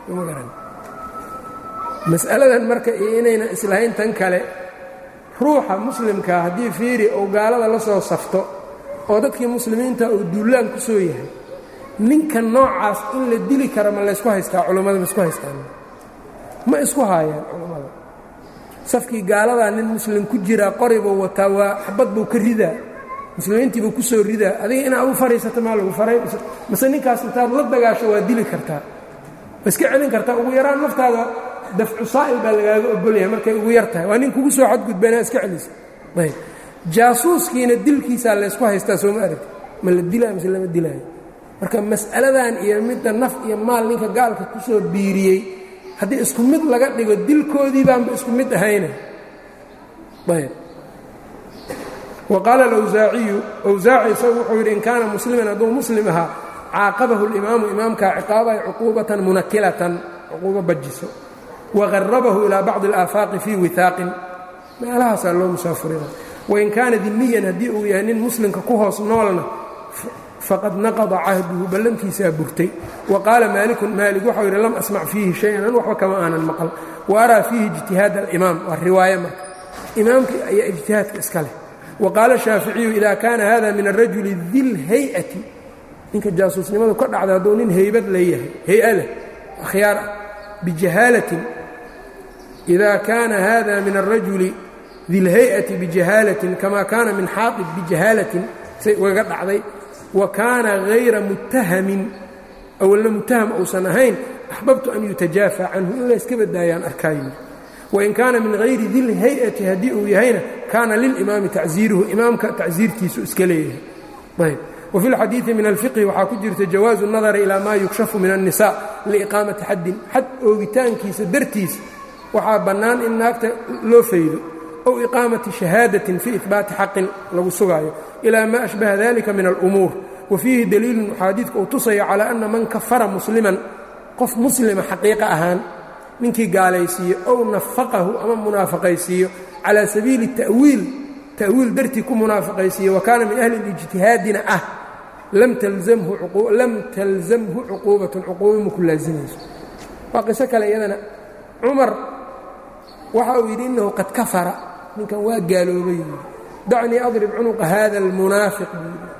mas'aladan marka iyo inaynan islahayn tan kale ruuxa muslimkaa haddii fiiri uu gaalada la soo safto oo dadkii muslimiinta uu duullaan ku soo yahay ninka noocaas in la dili kara ma laysku haystaa culummada ma isku haystaan ma isku haayaan culummada safkii gaaladaa nin muslim ku jiraa qoribuu wataa waa xabad buu ka ridaa muslimiintiibuu ku soo ridaa adiga inaad u fadhiisato maa lagu faray mase ninkaas intaad la dagaasho waa dili kartaa ma iska celin kartaa ugu yaraan naftaada dafcu saa'il baa lagaaga ogolyahay markay ugu yar tahay waa nin kugu soo xadgudba inaad iska celisa ayb jaasuuskiina dilkiisaa laysku haystaa soo ma aragti ma la dilaayo mise lama dilaayo marka mas'aladan iyo midda naf iyo maal ninka gaalka ku soo biiriyey haddii isku mid laga dhigo dilkoodii baanba isku mid ahayna ayb wa qaala alawsaaciyu awsaaci isagu wuxuu yidhi in kaana musliman hadduu muslim ahaa caaqabahu اlimaamu imaamkaa ciqaabay cuquubatan munakilatan cuquubo bajiso waqarabahu ilaa bacdi alaafaaqi fii wihaaqin meelahaasaa loo musaafurina wain kaana dimiyan haddii uu yahay nin muslimka ku hoos noolna faqad naqada cahduhu ballantiisaa burtay wa qaala maalikun maalik waxau yidhi lam asmac fiihi shay-an an waxba kama aanan maqal wa araa fiihi ijtihaad alimaam waa riwaaye marka imaamkii ayaa ijtihaadka iska leh wa qaala shaaficiyu ida kaana hada min arajuli dilhay-ati ninka jaasuusnimadu ka dhacda hadduu nin haybad leeyahay hay-a leh akhyaar ah bijahaalatin ida kaana hada min arajuli dilhay-ati bijahaalatin kama kaana min xaaib bijahaalatin say ugaga dhacday wa kaana hayra muttahamin awalna muttaham uusan ahayn axbabtu an yutajaafa canhu in layska badaayaan arkaayo wain kaana min hayri dilhay-ati haddii uu yahayna kaana lilimaami tacziiruhu imaamka tacsiirtiisu iska leeyahay ayb wafi اlxadiiثi min alfiqhi waxaa ku jirta jawaazu الnadari ilaa maa yukshafu min الnisa liiqaamati xaddin xad oogitaankiisa dartiis waxaa bannaan in naagta loo faydo ow iqaamati shahaadatin fii ihbaati xaqin lagu sugaayo ilaa maa ashbaha dalika min alumuur wa fiihi daliilun xaadiidka uu tusaya calaa ana man kafara musliman qof muslima xaqiiqa ahaan ninkii gaalaysiiyo ow nafaqahu ama munaafaqaysiiyo calaa sabiili ta'wiil ta'wiil dartii ku munaafaqaysiiyo wa kaana min ahli lijtihaadina ah lam talzamhu cuquubatun cuquuba ma ku laasimayso waa qiso kale iyadana cumar waxa uu yidhi innahu qad kafara ninkan waa gaaloobay dacnii adrib cunuqa hada almunaafiq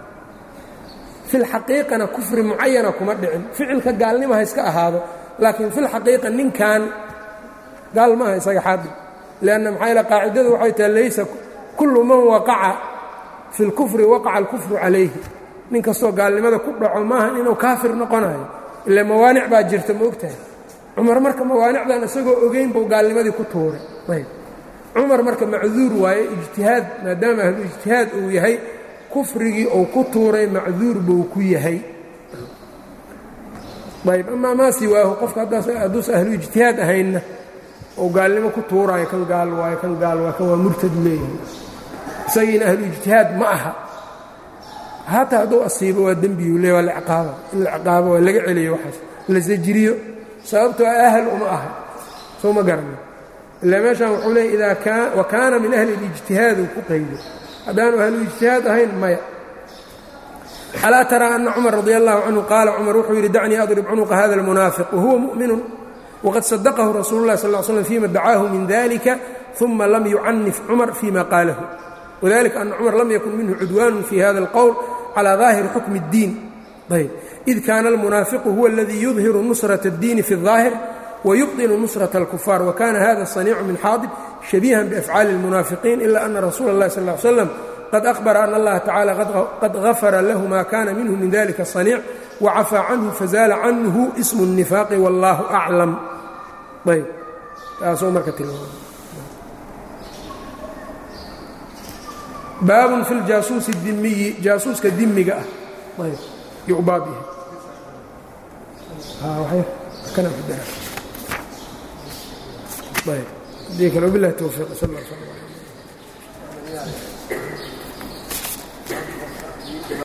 fi lxaqiiqana kufri mucayana kuma dhicin ficilka gaalnimo ha iska ahaado laakiin fi lxaqiiqa ninkan gaal maaha isaga xaadib lianna maxaa yaele qaacidadu waxay tahay laysa kullu man waqaca fi اlkufri waqaca alkufru calayhi nin kastoo gaalnimada ku dhaco maaha inuu kaafir noqonayo ila mawaanic baa jirta ma ogtahay cumar marka mawaanicdan isagoo ogeyn buu gaalnimadii ku tuuray ayb cumar marka macduur waaye ijtihaad maadaama ahlu ijtihaad uu yahay kufrigii uu ku tuuray macduur buu ku yahay ayb amaa maa siwaahu qofka hadduusa ahlu ijtihaad ahaynna ou gaalnimo ku tuuraayo kan gaal waayo kan gaal waayo kan waa murtad leeyahay isagiina ahlu ijtihaad ma aha hataa hadduu asiibo waa dembiyu le waa lacqaaba in la ciqaabo waa laga celiyo waxaas la sajriyo sababtoo ahal uma aha soo ma garana ilaa meeshaan wuxuu leeyay idaa wa kaana min ahli اlijtihaad uu ku qaydo haddaanu ahlu ijtihaad ahayn maya alaa taraa ana cumar radi allahu canhu qaala cumar wuxuu yidhi dacnii adrib cunuqa hada اlmunaafiq wahuwa mu'minu waqad sadaqahu rasuulu اlah sal slm fima dacaahu min dalika ثuma lam yucanif cumar fima qaalahu wdalika ana cumar lam yakun minhu cudwaanu fi hada اlqowl calى ظaahiri xukmi الdiin ayb id kaana almunaafiqu huwa اladii yudhiru nusraة الdiini fi الظaahir wayubطinu nusraة اlkufaar wakana hada الصaniicu min xaadib shabiihan biafcaali اlmunaafiqiin ila ana rasuula اllahi sal ly slam qad ahbara ana allaha tacala qad gafara lahu ma kana minhu min dalika الصaniic wacafaa canhu fazaala canhu ismu الnifaaqi wاllahu aclam ayb taasoo marka tilmaama baabun fi ljaasuusi dimiyi jaasuuska dimiga ah ayb yuu baab yahay kana ku dara ayb hadii kale wabilahi towfiiq sal lla sl